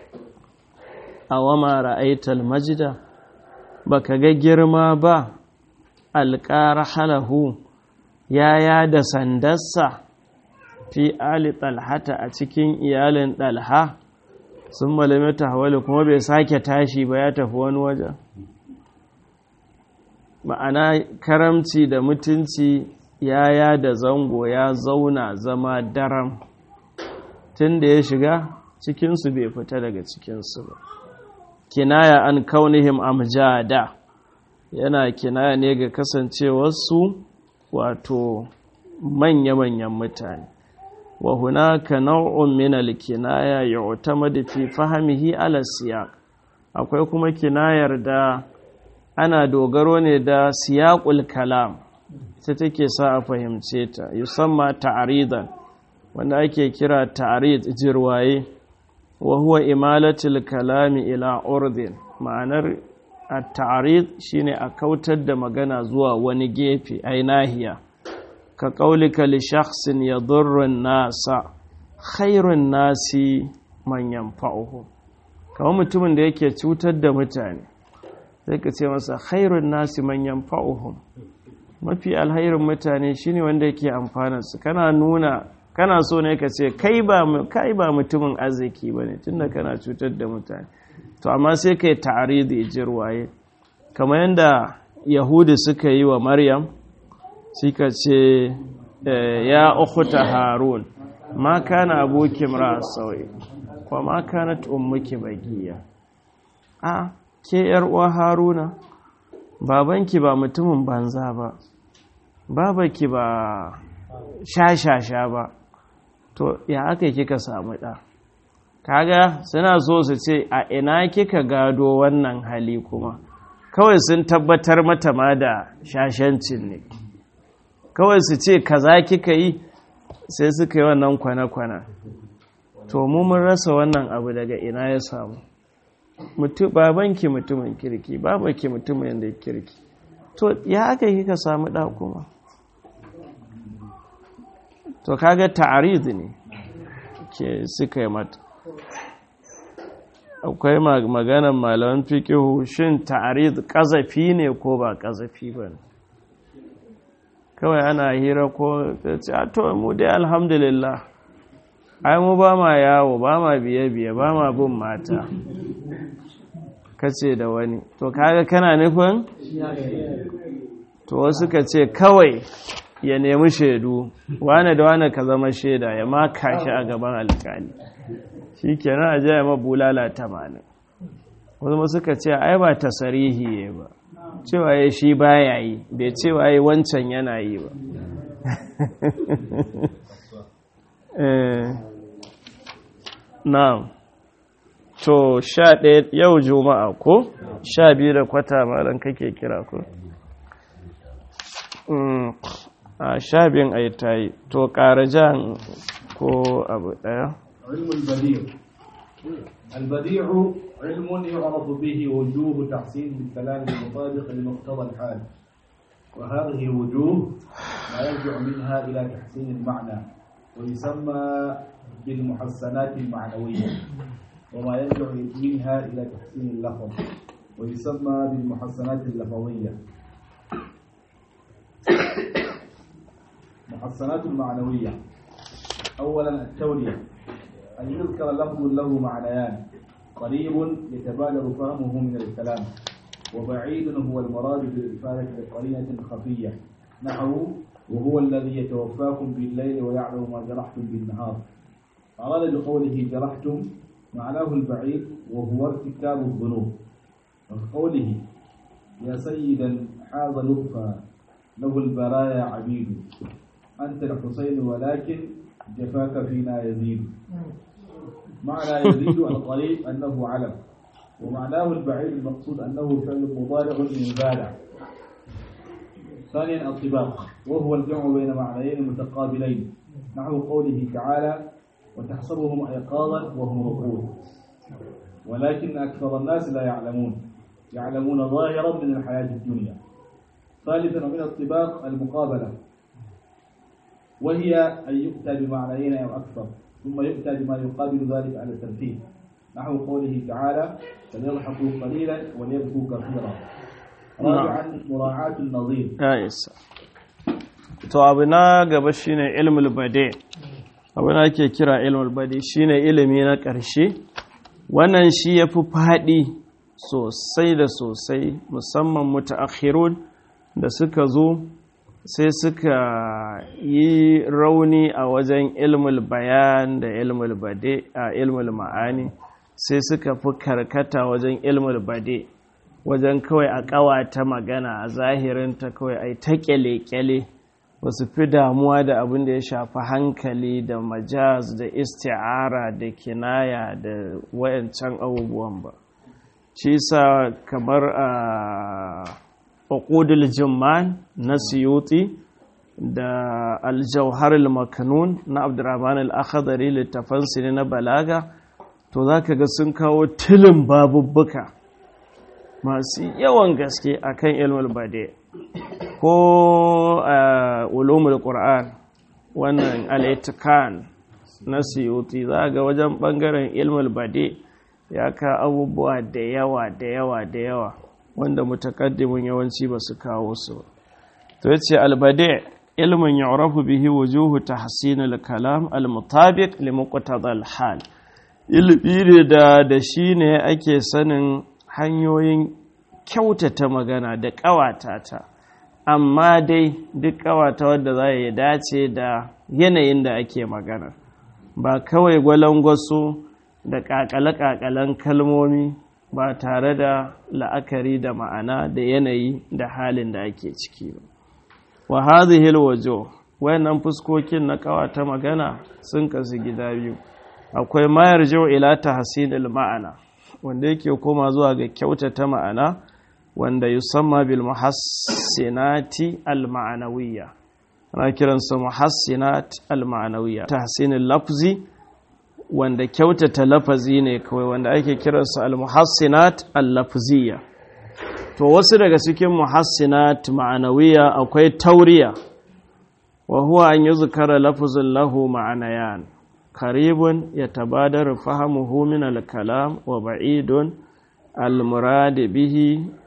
[SPEAKER 2] awa ma ra'aital majda baka ga girma ba alqa rahalahu yaya da sandarsa fi ali talhata a cikin iyalin dalha thumma lam yatahawwali kuma bai sake tashi ba ya tafi wani wajen ma'ana karamci da mutunci yaya da zango ya zauna zama daram tun da ya shiga cikinsu bai fita daga cikinsu ba kinaya an kaunihim amjada yana kinaya ne ga kasancewarsu wato manya-manyan mutane wa hunaka nau'un min al-kinaya yu'tamadu fi fahmihi ala siyaq akwai kuma kinayar da ana dogaro ne da siyaqul kalam ita take sa a fahimce ta yusamma ta'ridan wanda ake kira ta'rid jirwaye wa huwa imalatul kalami ila urdin ma'anar at-ta'rid shine a kautar da magana zuwa wani gefe ai nahiya ka qaulika li shakhsin yadurru an-nasa khairun nasi man yanfa'uhu kamar mutumin da yake cutar da mutane sai ka ce masa khairun nasi man yanfa'uhum mafi alhairin mutane shine wanda yake amfanarsu kana nuna kana so ne ka ce kai ba kai ba mutumin arziki bane tunda kana cutar da mutane to amma sai kai ta'aridi jirwaye kamar yanda yahudi suka yi wa maryam suka ce ya ukhta harun ma kana abuki mra sawi wa ma kanat ummuki bagiya a ke yar uwa haruna babanki ba mutumin banza ba babaki ba shashasha ba to ya aka kika samu ɗa kaga suna so su ce a ina kika gado wannan hali kuma kawai sun tabbatar mata ma da shashancin ne kawai su ce kaza kika yi sai suka yi wannan kwana-kwana to mu mun rasa wannan abu daga ina ya samu babanki mutumin kirki babanki mutumin da kirki to ya aka kika samu ɗa kuma to kaga ta'arid ne ke suka yi mata akwai maganan malaman fiqihu shin ta'arid kazafi ne ko ba kazafi ba kawai ana hira ko ta to mu dai alhamdulillah ai mu ba ma yawo ba ma biye-biye ba ma bin mata kace da wani to kaga kana nufin to wasu ka ce kawai ya nemi shaidu wane da wane ka zama shaida ya maka shi a gaban alkali shi kenan a jaya mabulala tamanin wasu suka ce ai ba ta sarihi ba cewa ya shi baya yi bai cewa ya wancan yana yi ba na to sha ɗaya yau juma'a ko sha biyu da kwata malam kake kira ko a sha biyun a yi ta yi to ƙara jan ko abu ɗaya
[SPEAKER 1] علم البديع البديع علم يعرف به وجوه تحسين بالكلام المطابق لمقتضى الحال وهذه الوجوه ما يرجع منها إلى تحسين المعنى ويسمى بالمحسنات المعنوية وما يرجع منها إلى تحسين اللفظ ويسمى بالمحسنات اللفظية محسنات المعنوية أولا التولية أن يذكر لفظ له معنيان قريب يتبادر فهمه من الكلام وبعيد هو المراد بالإفادة بقرينة خفية نحو وهو الذي يتوفاكم بالليل ويعلم ما جرحتم بالنهار أراد بقوله جرحتم معناه البعيد وهو ارتكاب الذنوب وقوله يا سيدا حاز لطفا له البرايا عبيد أنت الحسين ولكن جفاك فينا يزيد معنى يزيد القريب أنه علم ومعناه البعيد المقصود أنه فعل مضارع من بالع ثانيا الطباق وهو الجمع بين معنيين متقابلين نحو قوله تعالى وتحسبهم أيقاظا وهم رقود ولكن أكثر الناس لا يعلمون يعلمون ظاهرا من الحياة الدنيا ثالثا من الطباق المقابلة وهي أن يؤتى بمعنيين أو أكثر ثم يؤتى بما يقابل ذلك على الترتيب نحو قوله تعالى فليضحكوا قليلا وليبكوا كثيرا رابعا مراعاة النظير
[SPEAKER 2] isa to abu na gaba shine ilmul bade abu na ake kira ilmul bade shine ilimi na ƙarshe wannan shi ya fi faɗi sosai da sosai musamman mutaakhirun da suka zo sai suka yi rauni a wajen ilmul bayan da ilmul bade a ilmul ma'ani sai suka fi karkata wajen ilmul bade wajen kawai a ƙawata magana a zahirinta kawai a ta kyale-kyale ba su fi damuwa da abin da ya shafi hankali da majaz da isti'ara da kinaya da wayancan abubuwan ba shi sa kamar a uqudul jumman na siyuti da aljauhar al-makanun na abdurrahman al-akhdari littafan ne na balaga to zaka ga sun kawo tilin babubbuka masu yawan gaske akan ilmul bade ko ulumul qur'an wannan al na siyuti za ga wajen bangaren ilmul bade ya ka abubuwa da yawa da yawa da yawa wanda mutakaddimin yawanci ba su kawo su to yace albade ilmin yu'rafu bihi wujuhu tahsin al-kalam al-mutabiq li muqtada al-hal ilmi da da shine ake sanin hanyoyin kyautata magana da ƙawata ta amma dai duk ƙawata wadda za ya dace da yanayin da ake magana ba kawai gwalangwaso da ƙaƙale-ƙaƙalen kalmomi ba tare da la'akari da ma'ana da yanayi da halin da ake ciki ba wa hadhihi alwujuh wayannan fuskokin na ƙawata magana sun kasu gida biyu akwai mayar jau ila tahsinil ma'ana wanda yake koma zuwa ga kyautata ma'ana wanda yusamma bil muhassinati al ma'anawiyya ana kiransa muhassinat al ma'anawiyya tahsinil lafzi wanda kyautata lafazi ne kawai wanda ake kiransa al muhassinat al lafziyya to wasu daga cikin muhassinat ma'anawiyya akwai tauriya wa huwa an yuzkara lafzun lahu ma'anayan قريب يتبادر فهمه من الكلام وبعيد المراد به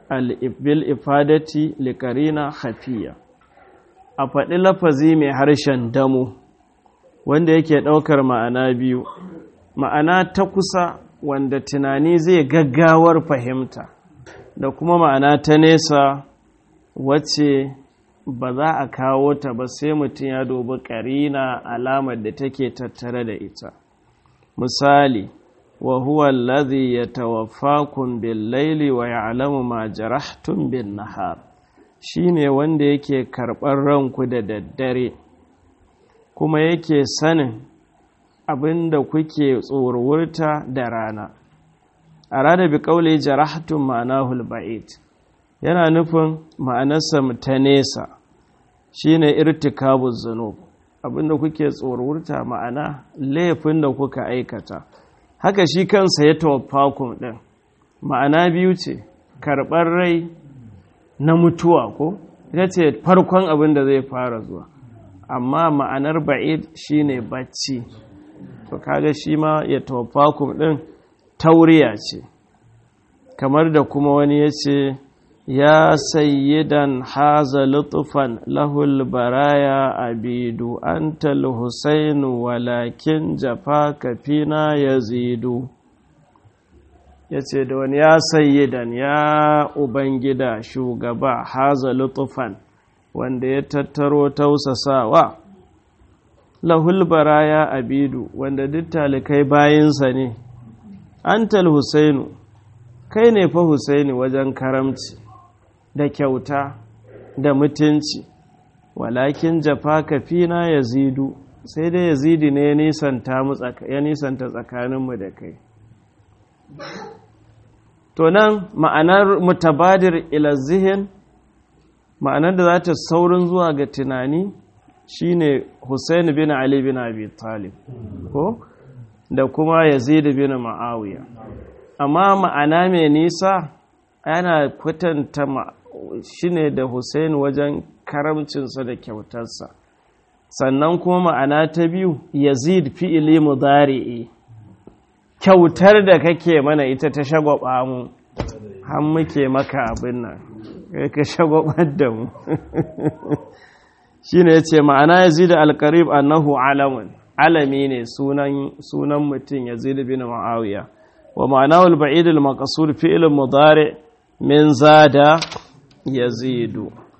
[SPEAKER 2] بالإفادة لقرينة خفية a faɗi lafazi mai harshen damo wanda yake ɗaukar ma'ana biyu ma'ana ta kusa wanda tunani zai gaggawar fahimta da kuma ma'ana ta nesa wacce ba za a kawo ta ba sai mutum ya dubi ƙarina alamar da take tattare da ita misali wa huwa allazi yatawaffakum bil laili wa ya'lamu ma jarahtum bin nahar shine wanda yake karɓar ranku da daddare kuma yake sanin abinda kuke tsorurta da rana arada bi qawli jarahtum ma'anahu al-ba'id yana nufin ma'anarsa ta nesa shine irtikabu zunub abinda kuke tsorurta ma'ana laifin da kuka aikata haka shi kansa ya tawaffakun din ma'ana biyu ce karɓar rai na mutuwa ko ita ce farkon abin da zai fara zuwa amma ma'anar ba'id shine bacci to kaga shi ma ya tawaffakun din tauriya ce kamar da kuma wani ya ce يا سيدا حاز لطفا له البرايا عبيد أنت الحسين ولكن جفاك فينا يزيد yace da wani ya sayyidan ya ubangida shugaba haza lutufan wanda ya tattaro tausasawa lahul baraya abidu wanda duk talikai bayinsa ne antal husainu kai ne fa husaini wajen karamci da kyauta da mutunci walakin jafa kafina ya zidu sai dai yazidi ne ya nisanta tsakaninmu da kai to nan ma'anar mutabadir ila zihin ma'anar da za ta saurin zuwa ga tunani shine Hussein bin Ali bin Abi Talib ko da kuma Yazid bin Ma'awiya amma ma'ana mai nisa yana kwatanta shi ne da Hussein wajen karamcinsa da kyautarsa sannan kuma ma'ana ta biyu yazid fi'ili mudari'i kyautar da kake mana ita ta shagwaba mu har muke maka abin nan kai ka shagwabar da mu shine yace ma'ana yazid al-qarib annahu alamun alami ne sunan sunan mutum yazid bin muawiya wa ma'anahu al-ba'id al-maqsur fi'l mudari' min zada yazidu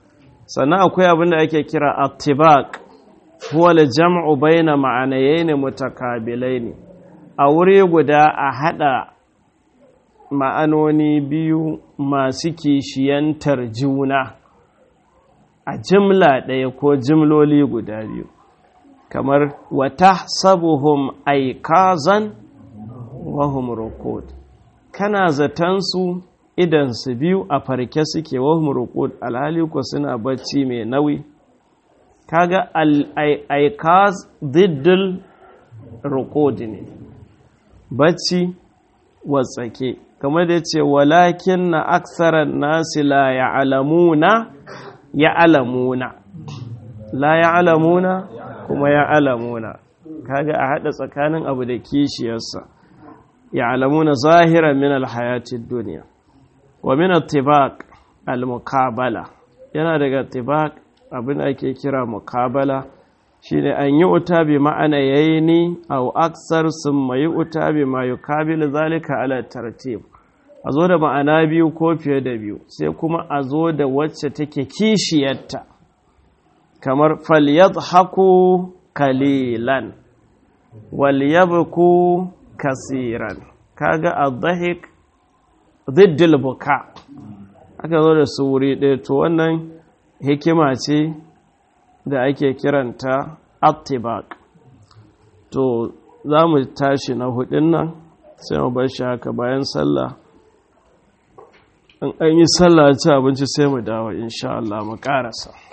[SPEAKER 2] sannan akwai abin da ake kira attibaq huwa al-jam'u bayna ma'anayayn mutakabilain a wuri guda a hada ma'anoni biyu masu kishiyantar juna a jimla ɗaya ko jimloli guda biyu kamar wata sabuhum aikazan wahum rukud kana zatansu idansu biyu a farke suke wahum rukud alhali ko suna bacci mai nauyi kaga aikaz diddil rukud ne bacci watsake kamar da ce walakin na aksarar nasi la ya'lamuna ya'lamuna la ya'lamuna kuma ya'lamuna kaga a hada tsakanin abu da kishiyarsa ya'lamuna zahiran min alhayatid dunya wa min attibaq almuqabala yana daga attibaq abin ake kira muqabala shine an yi uta bi ma'ana yayini aw aksar summa yi uta bi ma yukabil zalika ala tartib a zo da ma'ana biyu ko fiye da biyu sai kuma a zo da wacce take kishiyarta kamar falyadhaku kalilan walyabku kasiran kaga adhahik diddil buka aka zo da su wuri ɗaya to wannan hikima ce da ake kiranta attibak to za mu tashi na hudun nan sai mu bar shi haka bayan sallah in an yi sallah ci abinci sai mu dawo insha Allah mu karasa